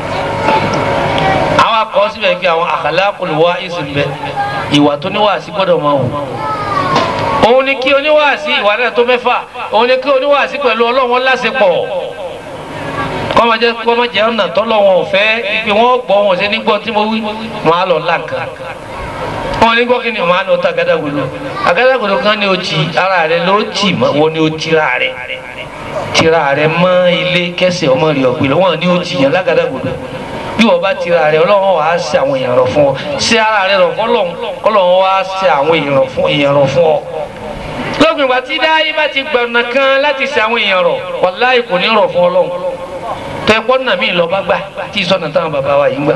àwọn akọ síbẹ̀ kí àwọn akhlaqul wa'iz ń bẹ ìwà tó níwàásí gbọ́dọ̀ máa wù òun ni kí oníwàásí ìwà náà tó mẹ́fà òun ni kí oníwàásí pẹ̀lú ọlọ́run lásìpọ̀ kọ́mọdé kọ́mọdé ọ̀nà tọ́lọ́wọ́n ò fẹ́ ipe wọ́n gbọ́ wọn ṣe nígbọ́ tí mo wí wọn á lọ láǹkà wọn ní gbọ́ kí ni wọn á lọ ta àgádágodo àgádágodo kan ní o jì ara rẹ ló jì mọ́ wọn ní o tira rẹ tira rẹ mọ́ ilé kẹsẹ̀ ọmọ rẹ ọ̀gbìn wọn ní o jì yẹn lágàdágodo bí wọn bá tira rẹ ọlọ́run wàá ṣe àwọn èèyàn rọ fún ọ ṣe ara rẹ rọ fọlọ́run ọlọ́run wàá ṣe àwọn èèyàn rọ fún èèyàn rọ fún ọ lópin ìgbà tí dáyé bá ti gbọ̀nà kan láti ṣe àwọn èèyàn rọ wàláì kò ní rọ fún ọlọ́run tẹ́pọ́ nà mí lọ́ba gbà tí sọ̀nà táwọn bàbá wa yìí ń gbà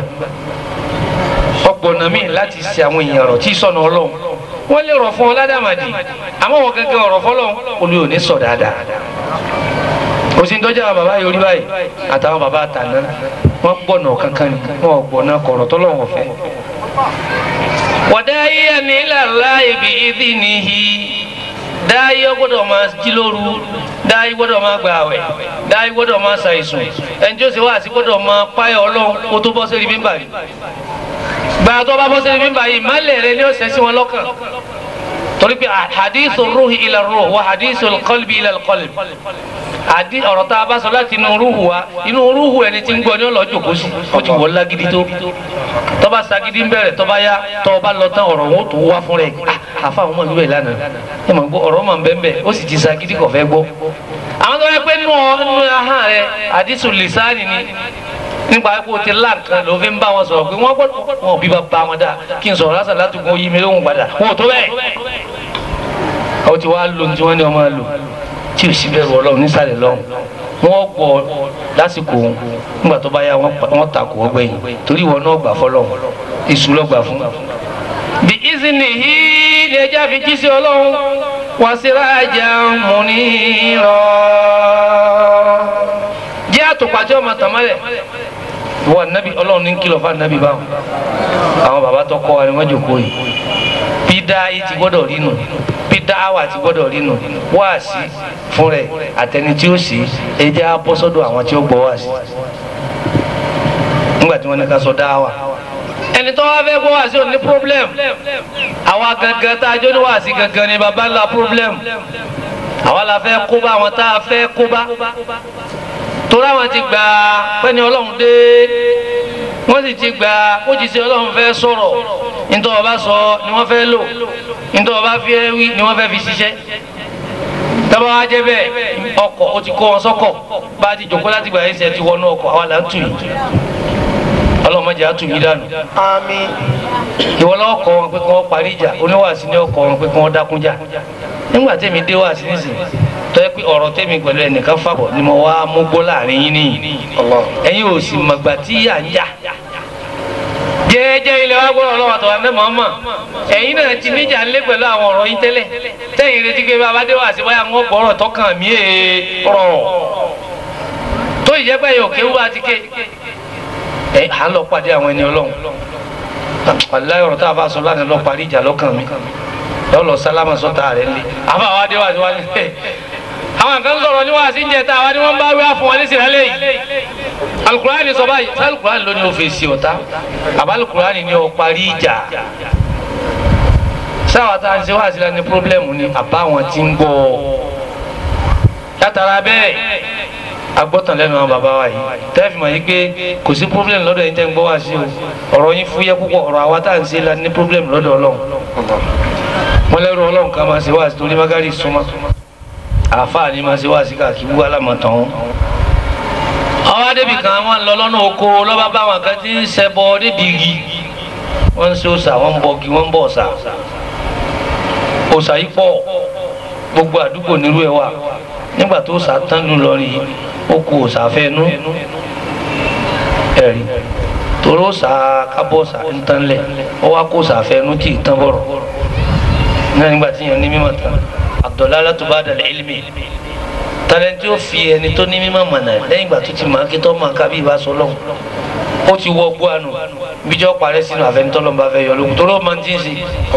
ọgbọ̀nà mí láti ṣe àwọn èèyàn rọ̀ tí sọ̀nà ọlọ́run wọ́n lè rọ̀ fún ọ ládàmàdì àmọ́ wọn gẹ́gẹ́ ọ̀rọ̀ fọlọ́run olú ò ní sọ dáadáa kò sí ń tọ́jú àwọn bàbá yorí báyìí àtàwọn bàbá àtàná wọ́n gbọ̀nà kankan ni wọ́n gbọ̀nà kọ̀rọ̀ tọ́lọ́wọ̀n fẹ́. wọ́dà yíyá ní ìlàlá ibi ìdí nìyí dáyé gbọ́dọ̀ máa jí lóru dáyé gbọ́dọ̀ máa gba àwẹ̀ dáyé gbọ́dọ̀ máa ṣàìsùn ẹni tí ó sì wá àti gbọ́dọ̀ máa páyà Ọlọ́run kó tó bọ́ sórí mímbà yìí gbàrà tó bá bọ́ sórí mímbà yìí ìmọ̀lẹ̀ rẹ ni ó ṣẹ́ sí wọn lọ́kàn torí pé hadithu ruhi ila ruh wa hadithu qalbi ila qalbi àdí ọ̀rọ̀ tá a bá sọ láti inú rúhù wa inú rúhù ẹni tí ń gbọ́ ní ọlọ́jọ́ kó sí ó ti wọ́ lágídí tó tọ́ba sagídí ń bẹ̀rẹ̀ tọ́ba yá tọ́ba lọ tán ọ̀rọ̀ wọn ó tó wá fún rẹ̀ àfa àwọn ọmọ ìlú ẹ̀ lánàá ẹ mọ̀ gbọ́ ọ̀rọ̀ mọ̀ bẹ́ẹ̀ bẹ́ẹ̀ ó sì ti sagídí kò fẹ́ gbọ́. àwọn tó yẹ pé nínú nínú ahọ́n rẹ̀ àdísù lìsáàni ni nípa kó o ti lá nǹkan ló fi ń bá wọn sọ̀rọ̀ pé wọ́n gbọ́dọ̀ wọn ò bí bá wọn dáa kí n sọ̀rọ̀ lásán látùkún yí mi lóhùn padà wọn ò tó bẹ́ẹ̀. àwọn ti wá lo tí wọ́n ní ọmọ lò tí o sì bẹ̀rù ọlọ́run nísàlẹ̀ lọ́hùn wọ́n gbọ́ lásìkò òun nígbà tó bá yá wọ́n takò ó gbẹ̀yìn torí ìwọ náà gbà fọlọ́hùn èṣù ló gbà fún. bí ìsìnì yìí ni ẹja fi jí sí ọlọ́run wá sí rájà múnírọ̀ jẹ́ àtòpàjọ́ ọmọ tàmálẹ̀ wọ́n nábì ọlọ́run ní kìlọ̀ fún ànábì báwọn àwọn bàbá tó kọ́ wa ni wọ́n jòkó yìí bí dáa yìí ti gbọ́dọ̀ rí nù bí dáwà ti gbọ́dọ̀ rí nù wáàsí fún rẹ̀ àtẹni tí ó sì ẹjẹ́ á bọ́ sọ́dọ̀ àwọn tí ó gbọ́ wáàsí nígbà tí wọ́n ní ká sọ dáwà ẹni tó wá fẹ́ gbọ́ wáàsí ò ní problem àwa gangan tá a jó ní wáàsí gangan ni baba ńlá problem àwa la fẹ́ kó bá àwọn tá a fẹ́ kó bá torí àwọn ti gbà pẹ́ni ọlọ́run dé wọ́n sì ti gbà ó ti ṣe ọlọ́run fẹ́ sọ̀rọ̀ nítorí ọba sọ ni wọ́n fẹ́ lò nítorí ọba fẹ́ wí ni wọ́n fẹ́ fi ṣiṣẹ́ tọ́ba wa jẹ́ bẹ́ẹ̀ ọkọ̀ ó ti kó wọn sọ́kọ̀ bá a ti jòkó láti gbà ẹsẹ̀ ti wọnú ọkọ̀ àwa là ń tù yìí ọlọ́run má jẹ́ á tù yìí dànù. àmín. ìwọ lọ́wọ́ kọ́ wọn pé kí wọ́n parí ìjà oníwàásí ni ọkọ̀ wọn pé kí wọ́n dákún jà nígbà tẹ́mi dé wàásí nísìnyí tọ́ ẹ pé ọ̀rọ̀ tẹ́mi pẹ̀lú ẹnìkan fàbọ̀ ni mo wá mú gbó láàrin yín nìyí ẹ̀yin ò sì mọ̀gbà tí yà ń jà jẹ́ẹ́jẹ́ ilẹ̀ wa gbọ́dọ̀ lọ́wọ́ àtọ̀wá ní mọ̀ọ́mọ̀ ẹ̀yin náà ti níjà ńlé pẹ̀lú àwọn ọ̀rọ̀ yín tẹ́lẹ̀ tẹ́yìn retí pé bàbá dé wá sí wáyà wọn gbọ́rọ̀ tọkàn mí èè rọ̀ tó ìjẹ́pẹ́ yóò kéwú àti ké ẹ̀ à ń lọ pàdé àwọn ẹni ọlọ́run aláyọ̀ ọ̀rọ̀ tá a bá sọ lánàá lọ parí ìjà lọ́kàn mi lọ́lọ́ sálámà sọ́ta rẹ̀ ńlẹ̀ àbá wa dé wá sí wáyà àwọn kan sọ̀rọ̀ ní wàásí ń jẹ tá àwa ni wọ́n bá wí àfọ̀n wọn ní sìrẹ́lẹ̀ yìí alukurani sọ báyìí sọ alukurani ló ní o fèsì ọ̀tá àbá alukurani ní o parí ìjà sáwà tá a ń ṣe wá sílẹ̀ ní pírọ́blẹ́mù ni àbá wọn ti ń gbọ́ ọ látara bẹ́ẹ̀ agbọ́tàn lẹ́nu àwọn bàbá wa yìí tẹ́ẹ̀fì mọ̀ yìí pé kò sí pírọ́blẹ́mù lọ́dọ̀ yìí tẹ́ ń gbọ́ wá sí o ọ̀rọ̀ yín fúyẹ́ púpọ̀ ọ̀rọ̀ àwa tá à ń ṣe la ní pírọ́blẹ́mù lọ́dọ̀ ọlọ́run wọn lẹ́rù ọlọ́run ká máa ṣe wá sí torí magari súnmọ́ àáfàá ni máa ṣe wá sí káàkiri wà lámọ̀tàn wọn. àwọn adébì kan wọn lọ lọ́nà oko lọ́ba bá wọn kan ti ń ṣẹbọ débi igi wọ́n ń ṣe òòṣà wọ́n ń bọ igi wọ́n ń bọ òòṣà òòṣà yìí pọ̀ gbogbo àdúgbò nírú ẹ̀ wà nígbà tó òòṣà tán lù lọ rí ó kù òòṣà fẹ́nu ẹ̀rí torí òòṣà kábọ̀ òòṣà ń tán lẹ̀ ó wá kó òòṣà fẹ́nu tí ì tán bọ̀rọ̀ náà nígbà tí yẹn ní mímọ̀ tán ad-dalalatu ba'da al-ilmi tàlẹ́ntì ó fi ẹni tó ní mímọ̀ mọ̀nà lẹ́yìn ìgbà tó ti máa kí tó máa kábí ìbá sọ lọ́hùn ó ti wọ gbó àánú bíjọ́ parẹ́ sínú àfẹnitọ́lọ́ bá fẹ́ yọ lókun tó ló máa ń tí ń sè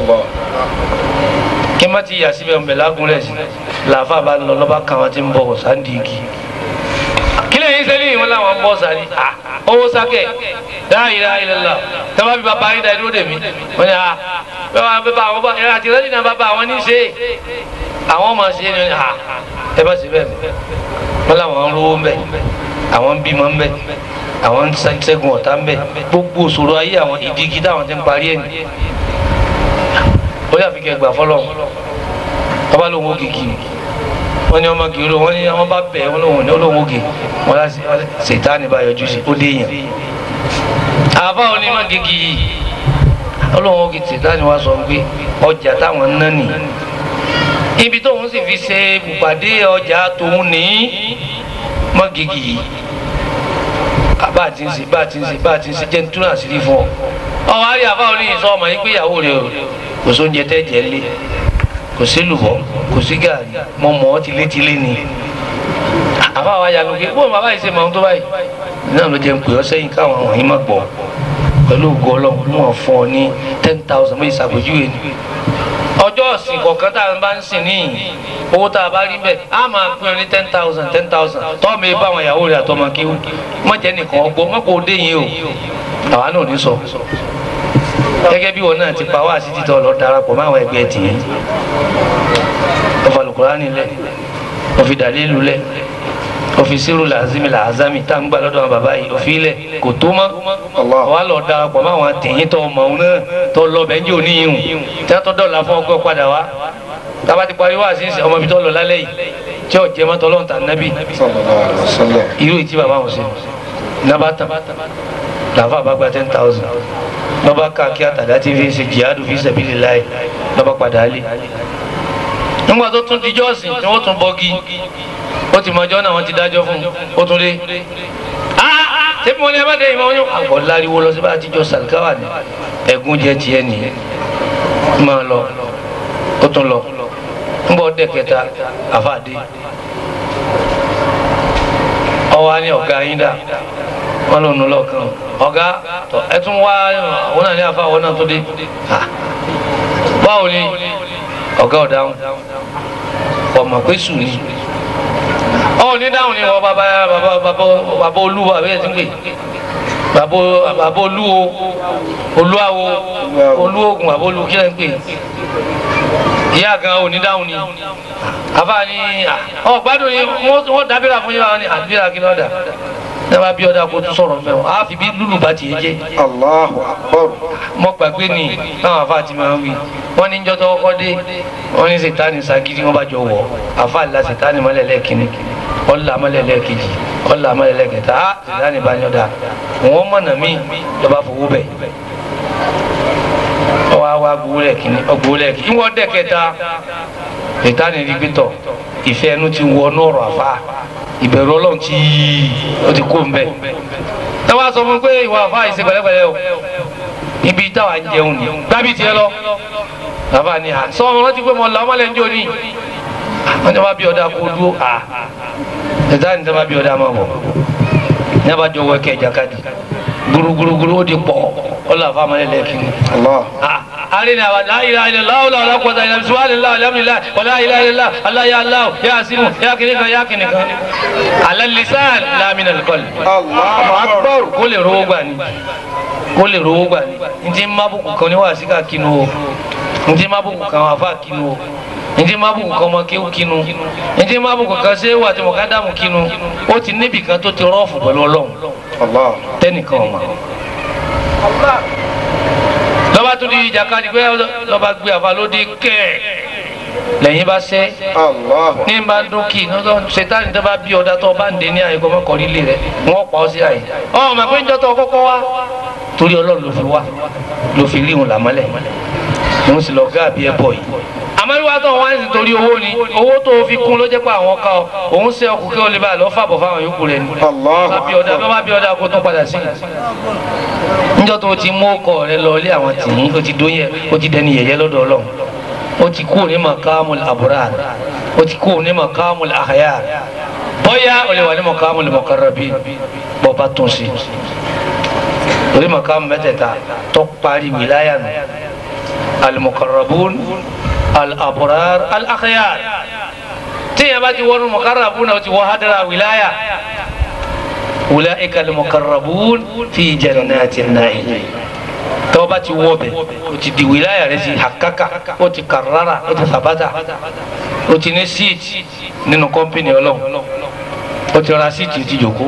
kí má ti yà síbẹ̀ ń bẹ̀ lágúnlẹ̀ sí làáfà bá ń lọ lọ́ba kan wọn ti ń bọ̀ sáńdì igi kílẹ̀ yín sẹ́lẹ̀ wọn làwọn ń bọ̀ sáré owó sákẹ̀ la ilaha illallah tẹ́wọ́ bí bàbá yín dá dúró dè mí wọ́n ní à bẹ́ẹ̀ bá àwọn bá ẹ̀rọ àti ìrẹ́lẹ̀ náà bàbá àwọn ní í ṣe àwọn máa ṣe ni à ẹ bá ṣe bẹ́ẹ̀ wọ́n làwọn ń rówó ń bẹ̀ àwọn ń bímọ ń bẹ̀ àwọn ń ṣẹ́gun ọ̀tá ń bẹ̀ gbogbo òṣòro ayé àwọn ìdígi táwọn ti ń parí ẹ̀ ní ó yà fi kẹ́ gbà fọlọ́ ọba lóun ó kìkì wọ́n ní ọmọ gèrò wọ́n ní wọ́n bá bẹ̀ wọ́n lóun ní olóhùn ògè wọ́n lá ṣètánì bá yọjú sí ó dé yàn àbá onímọ̀ gègé yìí olóhùn ògè ṣètánì wá sọ pé ọjà táwọn ń ná nì ibi tóun sì fi ṣe ìpàdé ọjà tóun ní mọ́ gègé yìí bá a ti ń ṣe bá a ti ń ṣe bá a ti ń ṣe jẹ́ ń túnà sí fún ọ ọwọ́ àrí àbá oníyìn sọ ọmọ yìí pé ìyàwó rẹ kò sóúnjẹ tẹ́ jẹ́ lé kò sí lùbọ́ kò sí gàrí mọ mọ́ ọ́ tilétilé ni àbá wa yanu pé bóun bàbá yìí ṣe mọ̀ ọ́n tó báyìí náà ló jẹ́ ń pè ọ́ sẹ́yìn káwọn àwọn yìí má gbọ́ pẹ̀lú ògo ọlọ́run mú wọn fún ọ ní ten thousand méjì ṣàpèjúwe ni ọjọ́ ọ̀sìn kọ̀ọ̀kan tá a bá ń sìn níyìn owó tá a bá rí bẹ́ẹ̀ á máa pín ọ ní ten thousand ten thousand tọ́ọ̀mù ibà àwọn ìyàwó rẹ̀ àtọmọ kí wọ́n jẹ́ nìkan ọgbọ́n mọ́kò dé yín o àwa náà ní sọ gẹ́gẹ́ bí wọn náà ti pa wá sí títọ́ lọ darapọ̀ máwọn ẹgbẹ́ tì í ọfà Al-Kùránì lẹ̀ òfi dàlílù lẹ̀ òfi sírù làzimi làzami tá n gbà lọ́dọ̀ àwọn bàbá yìí òfi lẹ̀ kò tó mọ́ wà lọ darapọ̀ máwọn tìyín tọ́ ọmọ òun náà tọ́ lọ bẹ́ẹ̀ ń jẹ́ òníyìn tí wọ́n tọ́ dọ̀la fún ọgbẹ́ padà wá tába ti parí wá sí ọmọ ibi tó lọ lálẹ́ yìí tí ò jẹ́ mọ́tọ́ lọ́ntà nábì irú ìtí bàbá wọn ṣe nabata làǹfà bá gba ten thousand lọ́ba ká kí àtàdá tí fi ṣe jihadu fi sabilillah lọ́ba padà lé nígbà tó tún dijọ́ ọ̀sìn tí wọ́n tún bọ́gi ó ti mọjọ́ náà wọ́n ti dájọ́ fún un ó tún dé ṣé mo ní ẹ bá dé ìmọ̀ ọ́n àgbọ̀ láriwo lọ sí bá àtijọ́ sàlùkáwà ní ẹ̀gún jẹ́ tiẹ̀ nìyẹn máa lọ ó tún lọ nígbà ọdẹ kẹta àfàdé ọwọ́ á ní ọ̀gá yín dà wọn ló nu lọkàn ọgá ẹ tún wá àwọn náà ní àfa àwọn náà tó dé báwo ni ọgá ọdáhùn ọmọ pé sùn ni ọ ní dáhùn ni wọn bàbá bàbá bàbá bàbá olúwa bẹ́ẹ̀ ti ń pè bàbá bàbá olúwo olúwawo olúwogun bàbá olú kí lẹ ń pè ìyá gan ò ní dáhùn ni àfa ni ọ gbádùn ni wọn dábìrà fún yín wọn ni àdúrà kí lọ́dà ní wàá bí ọ̀dà kó tún sọ̀rọ̀ mẹ́wọ̀n á fi bí lùlù bá tiẹ̀ jẹ́. Allahu Akbar. mo gbàgbé ni táwọn afa ti máa ń wí wọ́n ní njọ́ tọ́kọ́ dé wọ́n ní sètáni sagidi wọ́n bá jọ wọ̀ afa la sètáni mọ́lẹ̀ lẹ́ẹ̀kínní ọ̀là mọ́lẹ̀ lẹ́ẹ̀kejì ọ̀là mọ́lẹ̀ lẹ́ẹ̀kẹta á sètáni bá yọ̀ dà wọ́n mọ̀nà mí lọ́ba fowó bẹ̀ ọwọ́ àwa gbowólẹ̀ kínní ọgbowólẹ̀ kínní wọ́n dẹ̀ kẹta sètáni rí gbẹ́tọ̀ ìfẹ́ ẹnu ti wọ nọ́ọ̀rọ̀ àfa ìbẹ̀rù ọlọ́run tí ó ti kó mbẹ́. ẹ wá sọ fún pé ìwà àfa yìí ṣe pẹ̀lẹ́pẹ̀lẹ́ o ibi táwa ń jẹun ni gbábí tiẹ̀ lọ. bàbá ni à sọ wọn rántí pé mo là ọmọlẹ̀ ń jò ní. wọ́n ní wọ́n bí ọ̀dà kó dúró à ẹ̀dá ní sábà bí ọ̀dà máa bọ̀. ní a bá jọ wọ ẹ̀kẹ́ ìjàkadì gburugburu ó di pọ̀ ọlọ́ àfa máa lẹ̀ kiri. arina wa la ilaha illallah la la quwwata illa billah subhanallah alhamdulillah wa la ilaha illallah allah ya allah ya asimu ya kinikan ya kinikan ala lisan la min al qalb Allahu Akbar. kó lè rówó gbà ní kó lè rówó gbà ní n ti má bùkún kan ní wàásù ká kinu o ntí má bùkún kan wà fà kinu o ntí má bùkún kan ọmọ kéwù kinu ntí má bùkún kan ṣé wà tí mo ká dàmú kinu ó ti níbi kan tó ti rọ́ọ̀fù pẹ̀lú ọlọ́run Allah. tẹ́nìkan ọ̀ma. lọ́ba tó di ìjàkadì pé lọ́ba gbé àfa lóde kẹ́ẹ̀ lẹ́yìn bá sẹ́ Allah. ní bá dúnkì ṣètàní tó bá bí ọ̀dà tó bá ń dé ní àyè kọ́ mọ́kànlí ilé rẹ̀ wọ́n pa ọ́ sí àyè. ọ̀ mà pé ń jọ́ tó kọ́kọ́ wá torí ọlọ́run ló fi wá ló fi rí òun làmọ́lẹ̀ òun sì lọ gáàbí ẹ bọ̀ yìí. àmọ́lúwa tó wá ní torí owó ni owó tó fi kún ló jẹ́ pé àwọn ká ọ òun ṣe ọkùn kí ó lè bá a lọ fàbọ̀ fáwọn yòókù rẹ̀ ni. Allah. bá bí ọ̀dà bá bí ọ̀dà kó tó padà sí. níjọ́ tó ti mú ọkọ rẹ lọ ilé àwọn tìyín ó ti dóyè ó ti dẹni yẹ̀yẹ́ lọ́dọ̀ ọlọ́run ó ti kú ní makamul aburar ó ti kú ní makamul ahayar bóyá ó lè wà ní makamul mukarrabin bó bá tún sí orí makamu mẹ́tẹ̀ẹ̀ta tó parí wìláyà nù alimukarrabun alaburar alahayar tíyẹn bá ti wọnú mukarrabun náà ó ti wọ hadara wìláyà ulaika alimukarrabun fi jannatin na'im tọ́wọ́ bá ti wọ́ bẹ̀ o ti di wìláyà rẹ sí hakaka o ti karara o ti sabata o ti ní síìtì nínú kọ́mpìnì ọlọ́run o ti ra síìtì o ti jòkó.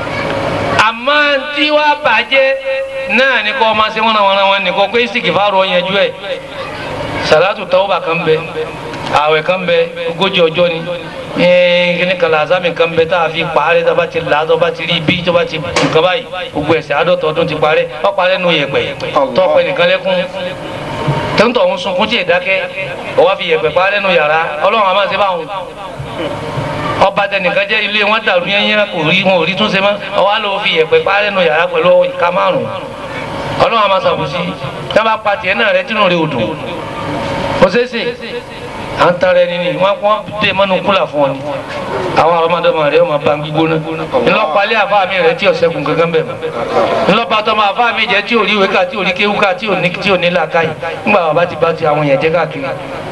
àmọ́ tí wàá bàjẹ́ náà ní kọ́ ọmọ sí wọn àwọn àwọn nìkan pé síkì fáwọn ọ̀yẹ́jú ẹ̀ sàlátù tawba kan bẹ àwẹ̀ kan bẹ ogójì ọjọ́ ni kíni kan làzámi kan bẹ tá a fi parẹ́ tó bá ti là tó bá ti rí bí tó bá ti nǹkan báyìí gbogbo ẹ̀sẹ̀ àádọ́ta ọdún ti parẹ́ ó parẹ́ nù yẹ̀pẹ̀ tọ́pẹ́ nìkan lẹ́kún tẹ́ńtọ̀ ń sunkún tí ì dákẹ́ ó wá fi yẹ̀pẹ̀ parẹ́ nù yàrá ọlọ́run àmọ́ ṣe báwọn ọba tẹnìkan jẹ́ ilé wọn dàrú yẹn yẹn kò rí wọn ò rí túnṣe mọ́ ó wá lọ fi yẹ̀pẹ̀ parẹ́ nù yàrá pẹ̀lú ìka márùn-ún ọlọ́run àmọ́ ṣàbùsí tí wọ́n bá pa tiẹ̀ náà rẹ tínú rẹ ò dùn ó ṣeé ṣe à ń tara ẹni ni wọn wọn dé mọnú kúlà fún ọ ni àwọn ọmọdéma rẹ ọmọ bá ń gbígbóná ńlọpàlẹ àfa mi rẹ tí ọsẹkùn kankan bẹ mọ ńlọpàtọ ma àfa mi jẹ tí ò rí ìwé ká tí ò rí kéwú ká tí ò ní tí ò ní làákàyè ńgbà wọn bá ti bá ti àwọn yẹn jẹ káàkiri.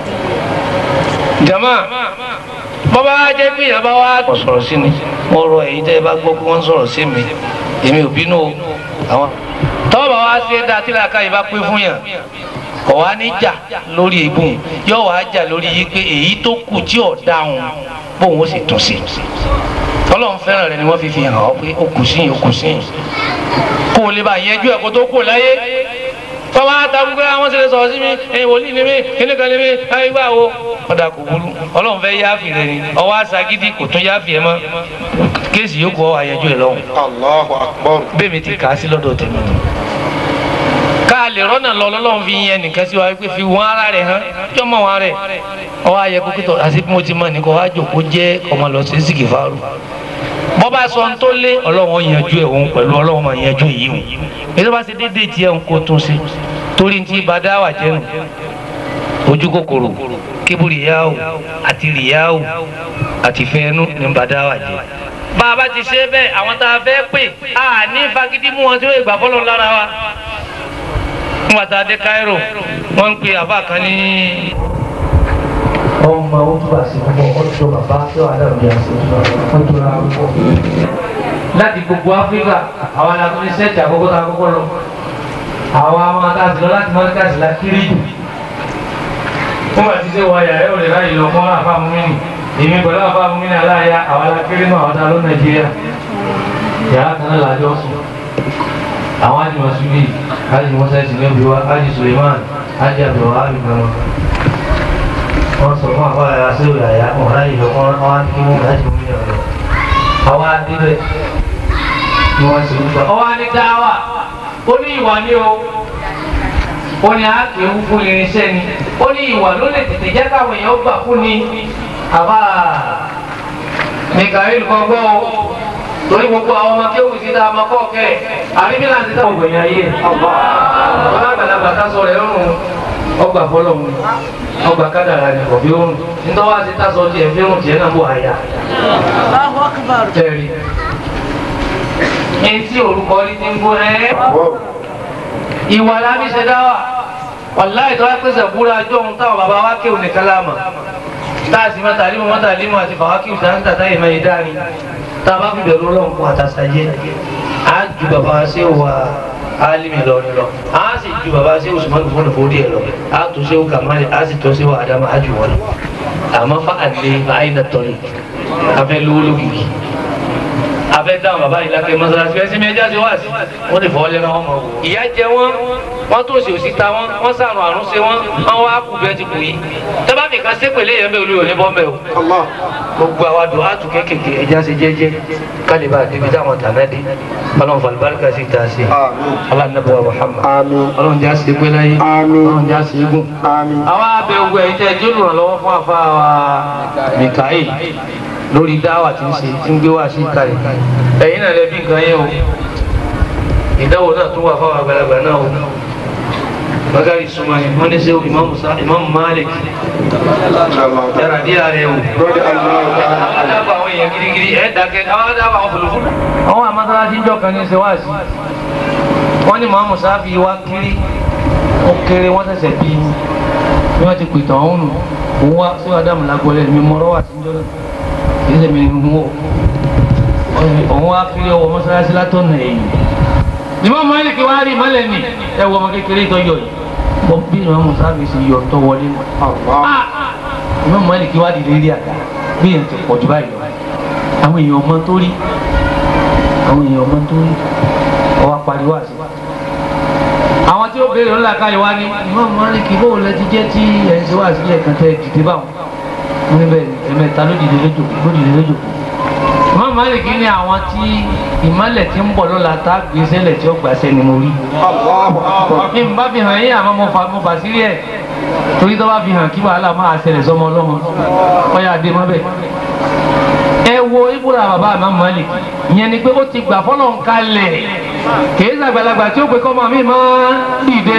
jama bọ́bá jẹ́ pé ìyá bá wá. wọ́n sọ̀rọ̀ sí mi mo rọ èyí tẹ́ ẹ bá gbọ́ pé wọ́n sọ̀rọ̀ sí mi èmi ò bínú o àwọn. tọ́wọ́ bá wá sí ẹ̀dá tí làákàyè bá pé fún yàn kò wá ní jà lórí ibùn yóò wá jà lórí yìí pé èyí tó kù tí ò dáhùn bóun ó sì tún sí ọlọ́run fẹ́ràn rẹ ni wọ́n fi fi hàn ọ́ pé ó kù sí yìí ó kù sí yìí kó o lè bá yẹjú ẹ̀ kó tó kù láyé fọwọ́n àtàkùn pé àwọn ṣẹlẹ̀ sọ̀rọ̀ sí mi ẹ̀yìn wòlíì ni mí kíní kan ni mí ayé gbà wo ọ̀dà kò burú ọlọ́run fẹ́ yáàfì rẹ ni ọwọ́ àṣàgídí kò tún yáàfì ẹ mọ́ kéèsì yóò kọ́ àyẹjú ẹ lọ́hùn Allahu akbar. bẹ́ẹ̀ mi ti kà á sí lọ́dọ̀ tèmi ká lè rọ́nà lọ lọ́lọ́run fi yẹn nìkan sí wa pé fi wọ́n ara rẹ̀ hàn jọ́ mọ̀ wọn rẹ̀ ọwọ́ ayẹ kókítọ̀ àti bí mo ti mọ̀ nìkan wá jòkó jẹ́ ọmọ lọ sí sìkì fáwọn. bọ́ bá sọ ń tó lé ọlọ́run yanjú ẹ̀ òun pẹ̀lú ọlọ́run máa yanjú èyí hùn èyí tó bá ṣe déédéé tiẹ̀ ń kó tún sí torí ti bá dá wà jẹ́ nù ojú kòkòrò kébùrì yáwò àti rìyáwò àti fẹ́ẹ́nú ní bá dá wà jẹ́ bá a bá ti ṣe bẹ́ẹ̀ àwọn tá a fẹ́ pè á ní fagídí mú wọn tí wọ́n gbà fọ́lọ́ lára wa nígbàtà dé Cairo wọ́n ń pe àbá kan ní. ọmọ owó tó bá sí púpọ̀ ọjọ́ bàbá tó wà láwùjọ àti ọjọ́ ra púpọ̀. láti gbogbo Áfíríkà àwọn alákùnrin ní sẹ́ẹ̀tì àkọ́kọ́ tó àkọ́kọ́ lọ. àwọn àwọn akáàsì lọ láti mọ́ríkàsì la kiri jù. wọ́n bá ti ṣe wọ ayà ẹ̀ ò lè ráyè lọ fún àfa mímí èmi pẹ̀lú àfa mímí aláya àwọn alákiri náà ọ̀dà ló Nàìjíríà yàrá kan náà làjọ sùn àwọn àti masudi àti mọ́sáìsì lẹ́bi wa àti suleiman àti abdulwahab gbọmọ wọn sọ fún àbá yàrá sí òyà yá wọn láyé lọ wọn wọn á kí wọn láti mú yàrá lọ àwọn adébẹ ni wọn sì ń gbà. ọwọ́ á ní dáwà ó ní ìwà ní o ó ní àákéwú fún irinṣẹ́ ni ó ní ìwà ló lè tètè jẹ́ káwọn èèyàn gbà fún ni àbá mikael kọ́gbọ́ o torí gbogbo àwọn ọmọ kéwù sí ta ọmọ kọ́ọ̀kẹ́ àríbí náà ti táwọn ògbẹ̀yìn ayé ọlọ́gbàlagbà tásọ rẹ̀ rùn ọgbà fọlọ́mù ọgbà kádàrà ní ọ̀bí òrùn nítorí wá sí tásọ tiẹ̀ fi rùn tiẹ̀ náà bò àyà. tẹ̀rí etí orúkọ rí ti ń gbó ẹ́ ìwà lábí ṣe dá wà wàláì tó wá pèsè búra ọjọ́ ohun táwọn bàbá wa kéwù nìkan láàmà táàsì mọ́tàlímù mọ́tàlímù àti fàwákìwù sáńtà táyé máa yé dárin tá a bá fi bẹ̀rù ọlọ́run fún àtàṣàyé á ju bàbá ṣé wà álímì lọ́rin lọ á sì ju bàbá sí usman fún ìfowórí ẹ lọ a tó ṣe kàmáyé a sì tó ṣe wà ádámà á jù wọn lọ àmọ́ fa àlè àyìnà tọ́lẹ̀ afẹ́ lówó lókìkí afẹ́ dáhùn bàbá yìí lákẹ́ mọ́sálásí ẹ sinmi ẹja ṣe wá sí wọ́n lè fọwọ́ lẹ́nu wọn mọ̀ wò. ìyá jẹ wọn wọn tó ṣe òsì ta wọn wọn sàrùn àrùn ṣe wọn wọn wá kú bẹ́ẹ̀ ti kù yìí tẹ́bá nìkan sépèlé yẹn bẹ́ẹ̀ olúwo ní bọ́m̀bẹ́ o gbogbo àwa dùn á tún kékèké ẹja ṣe jẹ́jẹ́ kálí bá débi táwọn tàná dé ọlọ́run fàlùbáríkà sí ta ṣe alánàbọ̀ Muhammad ọlọ́run já ṣe pé láyé ọlọ́run já ṣe gùn. àwa abẹ ogun ẹ̀yìn tẹ́ jẹ́ olùrànlọ́wọ́ fún àfa wa Mikael lórí dáwà tí ń ṣe tí ń gbé wá sí ìkàlẹ̀ ẹ̀yin náà lẹ́bí nǹkan yẹn o ìdáwò náà tún wà fáwọn àgbàlagbà náà o bakari sumani wọ́n ní sẹ́wọ́ imamu sa imamu malik yàrá díẹ̀ rẹ̀ o àwọn dábàá àwọn èèyàn girigiri ẹ̀ dákẹ́ àwọn dábàá àwọn fòlòfòlò. àwọn àmọ́tàlásí ń jọ kan ní sẹ́wáàsì wọ́n ní imamu sáfì wá kiri ó kéré wọ́n ṣẹ̀ṣẹ̀ bí bí wọ́n ti pètàn ọ̀hún nù òun wá sí adamu lágbọ́lẹ̀ mi mọ́rọ́ wà sí njọ́ náà kì í ṣe mi ní mú o òun wá kiri ọwọ́ mọ́sálásí látọ̀nà èyí ìmọ̀ mọ́lìkì wá rí mọ́lẹ̀ ní ẹwọ́ ọmọ kékeré tó yọ yìí bọ́ bí ìmọ̀ mùsàlùmí sì yọ tó wọlé ìmọ̀ mọ́lìkì wá dìde rí àga bí èèyàn ti pọ̀ jù báyìí lọ àwọn èèyàn ọmọ tó rí àwọn èèyàn ọmọ tó rí ọwọ́ pariwo àti àwọn tí ó béèrè ńlá káyọ̀ wá ní ìmọ̀ mọ́lìkì bó lẹ ti jẹ́ tí ẹ̀ ń ṣe wá sí ẹ̀kan tẹ́ dìde báwọn wọn níbẹ̀ ẹ̀mẹ́ta ló dìde lójò ló dìde lójò ìmọ̀ mọ́lìkì ní àwọn tí ìmọ̀lẹ̀ tí ń bọ̀ lọ́la tá a gbé sẹ́lẹ̀ tí ó gbà sẹ́ni mo rí. ní n bá fi hàn yín àmọ́ mo fa mo bà sírí ẹ̀ torí tó bá fi hàn kí wàhálà máa ṣẹlẹ̀ sọmọ ọlọ́mọ ọyà dé mọ́ bẹ́ẹ̀. ẹ wo ibùdó bàbá àmọ́ mọ́lẹ̀ ìyẹn ni pé ó ti gbà fọ́lọ́ ń kalẹ̀ kìí ṣàgbàlagbà tí ó pe kọ́mọ mi máa dìde.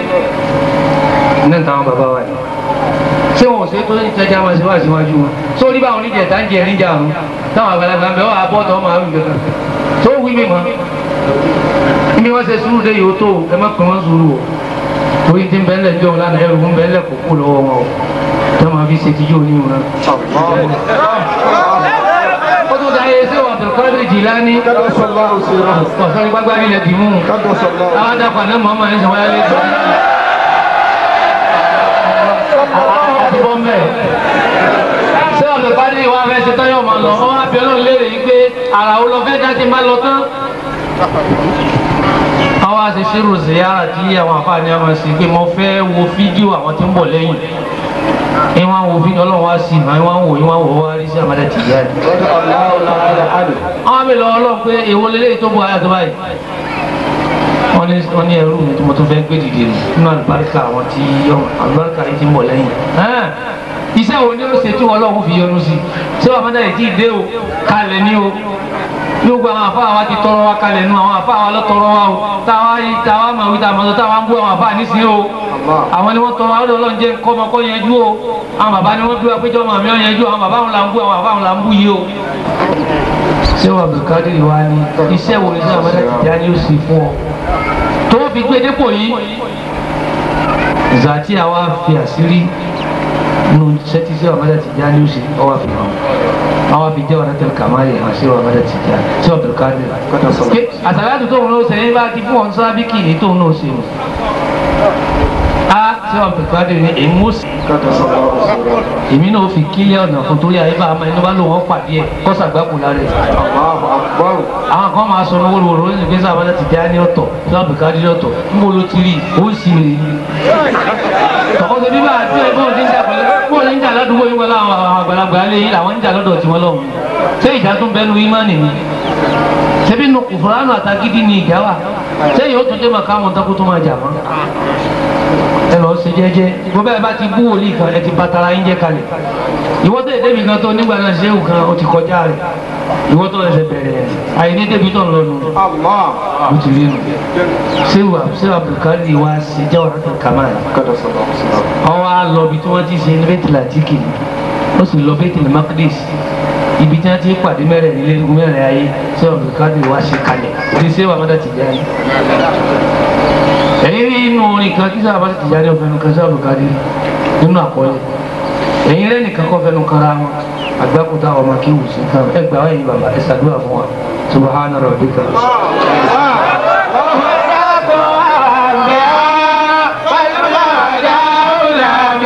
ní táwọn bàbá wa yìí ṣé wọn ò ṣe tó ń tẹjá wọn síwájú síwájú wọn sórí báwọn oníjẹta ń jẹ níjà ọ̀run táwọn àgbàlagbà ń bẹ ọ àbọ̀tọ̀ ọmọ àwọn ìgbẹ́ kan tó wí mi mọ́ níbi wọ́n ṣe sùúrù dé yòó tó ẹ má pè wọ́n sùúrù o torí tí ń bẹ́ẹ̀ lẹ̀ jọ̀ọ́ lánàá ẹrù ń bẹ́ẹ̀ lẹ̀ kó kú lọ́wọ́ wọn o tí wọ́n máa fi ṣe tíjú òní wọn. ó tún da ayé sẹ́wọ̀n Abdulkadir Jilani ọ̀sán ní gbágbá nílẹ̀ dìímù àwọn adàpọ̀ àná mọ́mọ́ ní sọ̀wọ́ yálé gbọ́. àti bọ́m̀bẹ̀ sẹ́wọ̀n Abdulkadir wa fẹ́ ṣe tán yóò máa lọ wọ́n á bí ọlọ́run léèrè yìí pé ara wo lọ fẹ́ dá ti máa lọ tán. àwọn àṣeṣirò ziyara tí àwọn àfààní àwọn sì pé mo fẹ́ wo fídíò àwọn tí ń bọ̀ lẹ́yìn ní wọn wo fídíò ọlọ́run wá sí ìmọ̀ wọn wò ní wọn wò wá rí sí àmàlà tìyà ni. àwọn mi lọ ọlọ́run pé èwo lélẹ́yìí tó bọ̀ ayà tó báyìí wọ́n ní wọ́n ní ẹrú mi tí mo tún fẹ́ gbé dìde nínú àlùbáríkà àwọn tí àlùbáríkà yìí ti ń bọ̀ lẹ́yìn iṣẹ́ wo ni ó ṣe tí ọlọ́run fi yọ́nú sí ṣé wàá mọ́tà yìí tí ì dé o kalẹ̀ ní o gbogbo àwọn àfa wa ti tọrọ wa kalẹ̀ nu àwọn àfa wa lọ tọrọ wa o táwa yìí táwa mọ̀ wí táwa mọ̀ táwa ń bú àwọn àfa nísìnyí o àwọn ni wọ́n tọrọ wa ọlọ́run jẹ́ kọ́mọ kọ́ yanjú o àwọn bàbá ni wọ́n bí wa pé jọ́ màmí ọ̀ yanjú àwọn bàbá wọn là ń bú àwọn àfa wọn là ń bú yìí o. ṣé wàá Abdulkadir wa ni iṣẹ́ wo ni sẹ́wọ̀n mọ́tà ti dá ní ó sì fún ọ tó fi gbé dépò yìí zàtí àwa fi àṣírí nu sẹ́tí sí ọ̀mọ́dé ti já ní oṣù ọwọ́ fi hàn àwọn fi jẹ́ ọ̀rẹ́ tẹ̀lé kàmáyé hàn sí ọ̀mọ́dé ti já sí ọ̀bẹ̀rẹ̀ káàdì kọ́tà sọ̀rọ̀. pé àtàlátù tóun náà sẹ́yìn bá ti fún wọn sọ́ra bí kìíní tóun náà ṣe nù. a sí ọ̀bẹ̀rẹ̀ káàdì ní èmi ó sì. èmi náà fi kílẹ̀ ọ̀nà fún torí àyè bá a máa ẹni bá lò wọ́n pàdé ẹ̀ kọ́sà gbáko lára ẹ̀. àwọn kan máa sọ ní wóróworó ní ìgbésẹ̀ ọ̀mọ́dé ti já ní ọ̀tọ̀ sí ọ̀bẹ̀rẹ̀ káàdì ọ̀tọ̀ níbo ló ti rí ó sì rí tọkọtẹ bíbá àti ẹgbẹ́ òní ń jà pẹ̀lú bóun ní ń jà ládùúgbò yín wọlé àwọn àgbàlagbà lé yín làwọn ń jà lọ́dọ̀ tiwọn lọ́hùn ṣé ìjà tún bẹnu ìmánì ni ṣebí nu kùfùránù àtàgídí ni ìjà wà ṣé yóò tún dé màkà àwọn tako tó máa jà mọ́ ẹ lọ ṣe jẹ́jẹ́ gbogbo ẹ bá ti bú wòlíì kan ẹ ti bàtàrà yín jẹ́ kalẹ̀ ìwọ tó débi kan tó nígbà náà ṣéwù kan ó ti kọjá rẹ̀ ìwọ tó lẹsẹ bẹ̀rẹ̀ àyìní débi tó ń lọ nù ó ti rí nù ṣéwù ṣéwù Abdulkadir wa ṣe jẹ́ ọ̀rọ̀ tó kàmá yìí ọwọ́ á lọ ibi tí wọ́n ti ṣe ní bẹ́tì làtíkì ó sì lọ bẹ́tì ní makdis ibi tí wọ́n ti pàdé mẹ́rẹ̀ nílé mẹ́rẹ̀ ayé ṣé Abdulkadir wá ṣe kalẹ̀ ti ṣé wà mọ́tà ti jáde. ẹ̀yin rí inú orin kan kí sábà ti jáde ọ̀fẹ́ nìkan ṣé Abdulkadir nínú àkọọ́lẹ̀ ẹ̀yin lẹ́nìkan kọ́ fẹ́nu kanra wọn àgbákùtà ọmọ kí wù sí kan ẹ gbà wáyé bàbá ẹ ṣàdúrà fún wa subhana rabbika.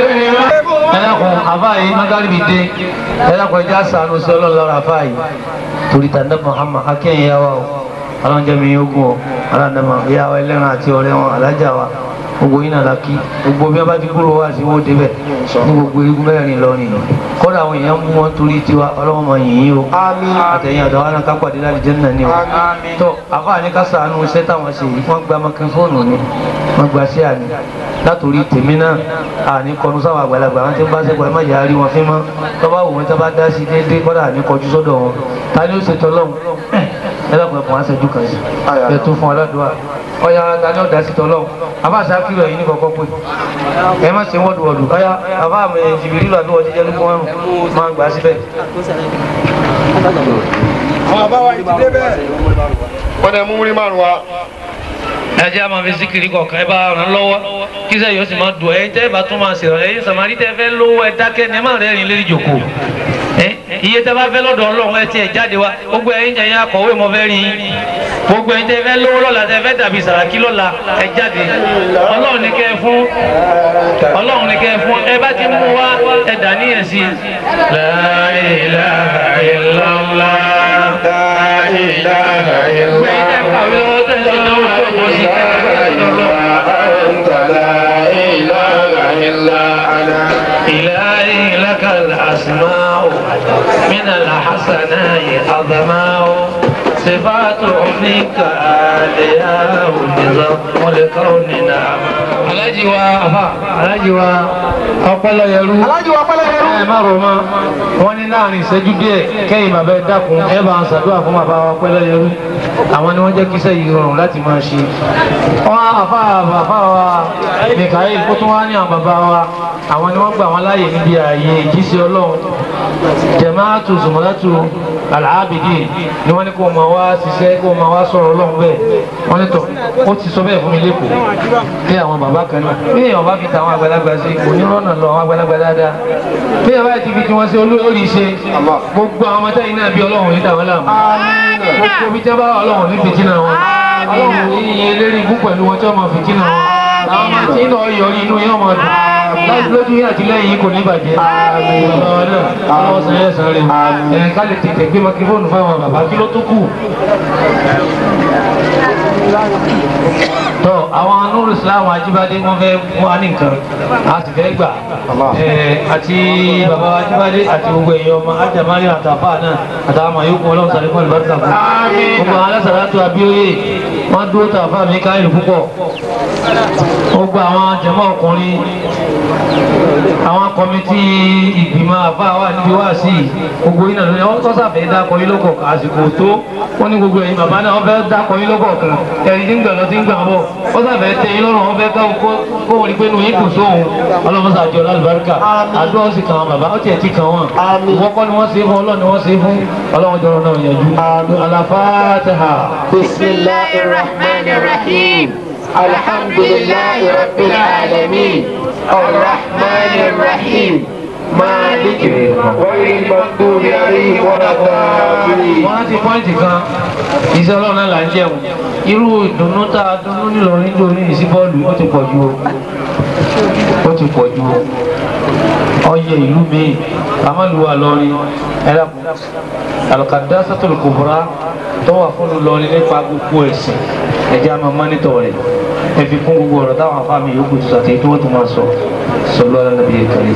ẹlẹ́kùn àfáàyè magaribi dé ẹlẹ́kùn ẹja sànù sí ọlọ́run lọ́rọ̀ àfáàyè torí tàǹdà Muhammad akẹ́yìn yà wá o ọlọ́njẹ́ mi yóò gùn o aláǹdàmọ̀ ìyá wa ẹlẹ́ran àti ọ̀rẹ́ wọn alájà wa gbogbo yín náà la kí gbogbo bí wọn bá ti kúrò wá sí wọn débẹ̀ ní gbogbo igun mẹ́rin lọrin kódà àwọn èèyàn mú wọn torí tiwa ọlọ́wọ́n máa yìn yín o àtẹ̀yìn àtàwọn náà ká pàdé láti jẹ́ náà ni o tó àfáà ní ká sàánú iṣẹ́ táwọn ṣe yìí wọ́n gba mọ́kífóònù ni wọ́n gba sí àní látòrí tèmi náà àní kọnu sáwọn àgbàlagbà wọn ti ń bá sẹ́kọ̀ọ́ ẹ má yà á rí wọn fín mọ́ tó bá wù wọn tó bá dá sí déédéé kódà àní kọjú sọ́dọ̀ wọn ta ni ó ṣètò ọlọ́run ẹ lọ́kùnrin ẹ̀kọ́ wọn ṣẹ́jú kan sí ẹ tún fún ọlọ́dúnwà ọ̀yà ta ni ó dá sí tọ́lọ́run abáṣá kí lọ yìí ní kọ̀kọ́ pé ẹ má ṣe wọ́dùwọ́dù ọ̀yà àbá mi jìbìrì lọ àbí wọ́n ti jẹ́ lógún ọ̀run máa gbà síbẹ̀. wọ́n dẹ̀ mú múrí márùn wa. ẹ jẹ́ àmọ́ fi síkìrì kọ̀ọ̀kan ẹ bá ràn lọ́wọ́ kí sẹ́yìn ó sì máa dùn ẹ̀yin tẹ́ ẹ bá tún máa ṣèrànlẹ́ ẹ̀yin sàmárì tẹ́ fẹ́ lówó ẹ dákẹ́ ní ẹ má rẹ́rìn lérí jòkó ẹ iye tẹ́ bá fẹ́ lọ́dọ̀ ọlọ́run ẹ tiẹ̀ jáde wá gbogbo ẹ̀yin ẹ̀yin akọ̀wé mọ fẹ́ rí yín gbogbo ẹ̀yin tẹ́ fẹ́ lówó lọ́la tẹ́ fẹ́ dàbí sàràkí lọ́la ẹ jáde ọlọ́run ní kẹ́ ẹ fún ọlọ́run ní kẹ́ ẹ fún ẹ bá ti mú wá ẹ dà níyẹn sí i. La ilaha illallah. La ilaha Gbé ẹ kàwé lọ́wọ́ tẹ̀sí lọ́wọ́ tó kọ sí إلهي لك الأسماء من الحسناء أضماء صفات منك آلياء نظام الكون نعم alájí wa afa alájí wa ọpẹlẹ yẹrú alájọ wa pẹ́lẹ́ yẹn. ẹ má rò mọ́ wọ́n ní láàrin ìṣẹ́jú díẹ̀ kẹ́yìn bàbá ẹ dákun ẹ bá ń ṣàdúrà fún bàbá wa ọpẹlẹ yẹrú àwọn ni wọ́n jẹ́ kí iṣẹ́ yìí rọrùn láti máa ṣe wọ́n àfa bàbá wa mikael kó tún wá ní àwọn bàbá wa àwọn ni wọ́n gbà wọ́n láàyè níbi ààyè ìjíṣẹ́ ọlọ́run jẹ̀máàtù zùmọ́látù alàábìdì ni wọ́n ní kó máa wá ṣiṣẹ́ kó máa wá sọ̀rọ̀ ọlọ́run bẹ́ẹ̀ wọ́n ní tọ̀ ó ti sọ bẹ́ẹ̀ fún mi lẹ́kọ̀ọ́ bí àwọn bàbá kan náà bí èèyàn bá fi ta àwọn àgbàlagbà sí onírọ́nà lọ àwọn àgbàlagbà dáadáa bí èèyàn bá ti fi tí wọ́n ṣe olórí ṣe gbogbo àwọn ọmọdé yìí náà bí ọlọ́run ní dàwọn láàmú gbogbo bí jẹ́ bá wà ọlọ́run ní fìtínà wọn ọlọ́run ní iye lérí ikú pẹ̀lú wọn tí wọ́n máa fìtínà wọn àwọn ọmọ tí náà yọrí inú yóò máa dùn láti lójú yín àti lẹ́yìn yín kò ní bàjẹ́ ọlọ́run náà ọlọ́run sàn yẹn sàn rẹ̀ ẹ̀ ká lè tètè gbé makífóònù fáwọn bàbá kí ló tó kù tọ àwọn anúrù islam ajíbádé wọn fẹ́ fún wa ní nǹkan a sì fẹ́ gbà ẹ àti bàbá ajíbádé àti gbogbo èèyàn ọmọ ajamari àtàfà náà àtàwọn àmọ yòókù Ọlọ́run sàlẹ fún àlùbáríkà fún gbogbo àwọn alásàlátù abíóyè wọn dúró tàfà mi káyọ̀ púpọ̀ gbogbo àwọn jẹmọ ọkùnrin àwọn kọmitì ìgbìmọ̀ àfa wà níbi wá sí i gbogbo yìí náà lónìí wọn tọ́sàfẹ́ dákọ̀ yín lọ́kọ̀ àsìkò tó wọn ní gbogbo ẹ̀yin bàbá náà wọn fẹ́ dákọ̀ yín lọ́kọ̀ kan ẹ̀yin tí ń gbà lọ tí ń gbà bọ̀ wọn sàfẹ́ tẹ yín lọ́rùn wọn fẹ́ ká kó wọn rí pé nu yín kù sóhun ọlọ́run sàjọ lálùbáríkà àdúrà ó sì kàn wọn bàbá ó tiẹ̀ ti kàn wọn ìwọ kọ́ ni wọ́n ṣe fún ọlọ́run ni wọ́n ṣe fún ọlọ́run jọrọ náà yẹjú Al-Fatiha. Bismillahir Rahmanir Rahim. الحمد لله رب العالمين الرحمن الرحيم مالك غير المغضوب عليهم ولا الضالين wọ́n ti pọ́ìntì kan iṣẹ́ ọlọ́run náà là ń jẹun irú ìdùnnú tá a dunnú nílọrin nítorí ìsí bọ́ọ̀lù ó ti pọ̀ ju o ó ti pọ̀ ju o ọyẹ ìlú mi amálùwà lọrin ẹlẹ́kùn alùkàdá sátọ̀lù kòbúrá tó wà fún lọrin nípa gbogbo ẹ̀sìn ẹ̀jẹ̀ àmọ́ mọ́nítọ̀ rẹ̀ ẹ fi kún gbogbo ọ̀rọ̀ táwọn afáàmì yòókù tó sàtẹ́ tó wọ́n tó máa sọ sọlọ́ alábìyẹ kẹrì.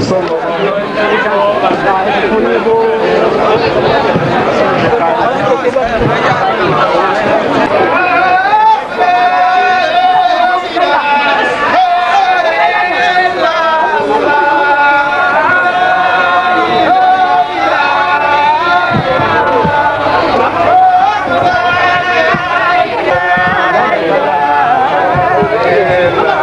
Yeah.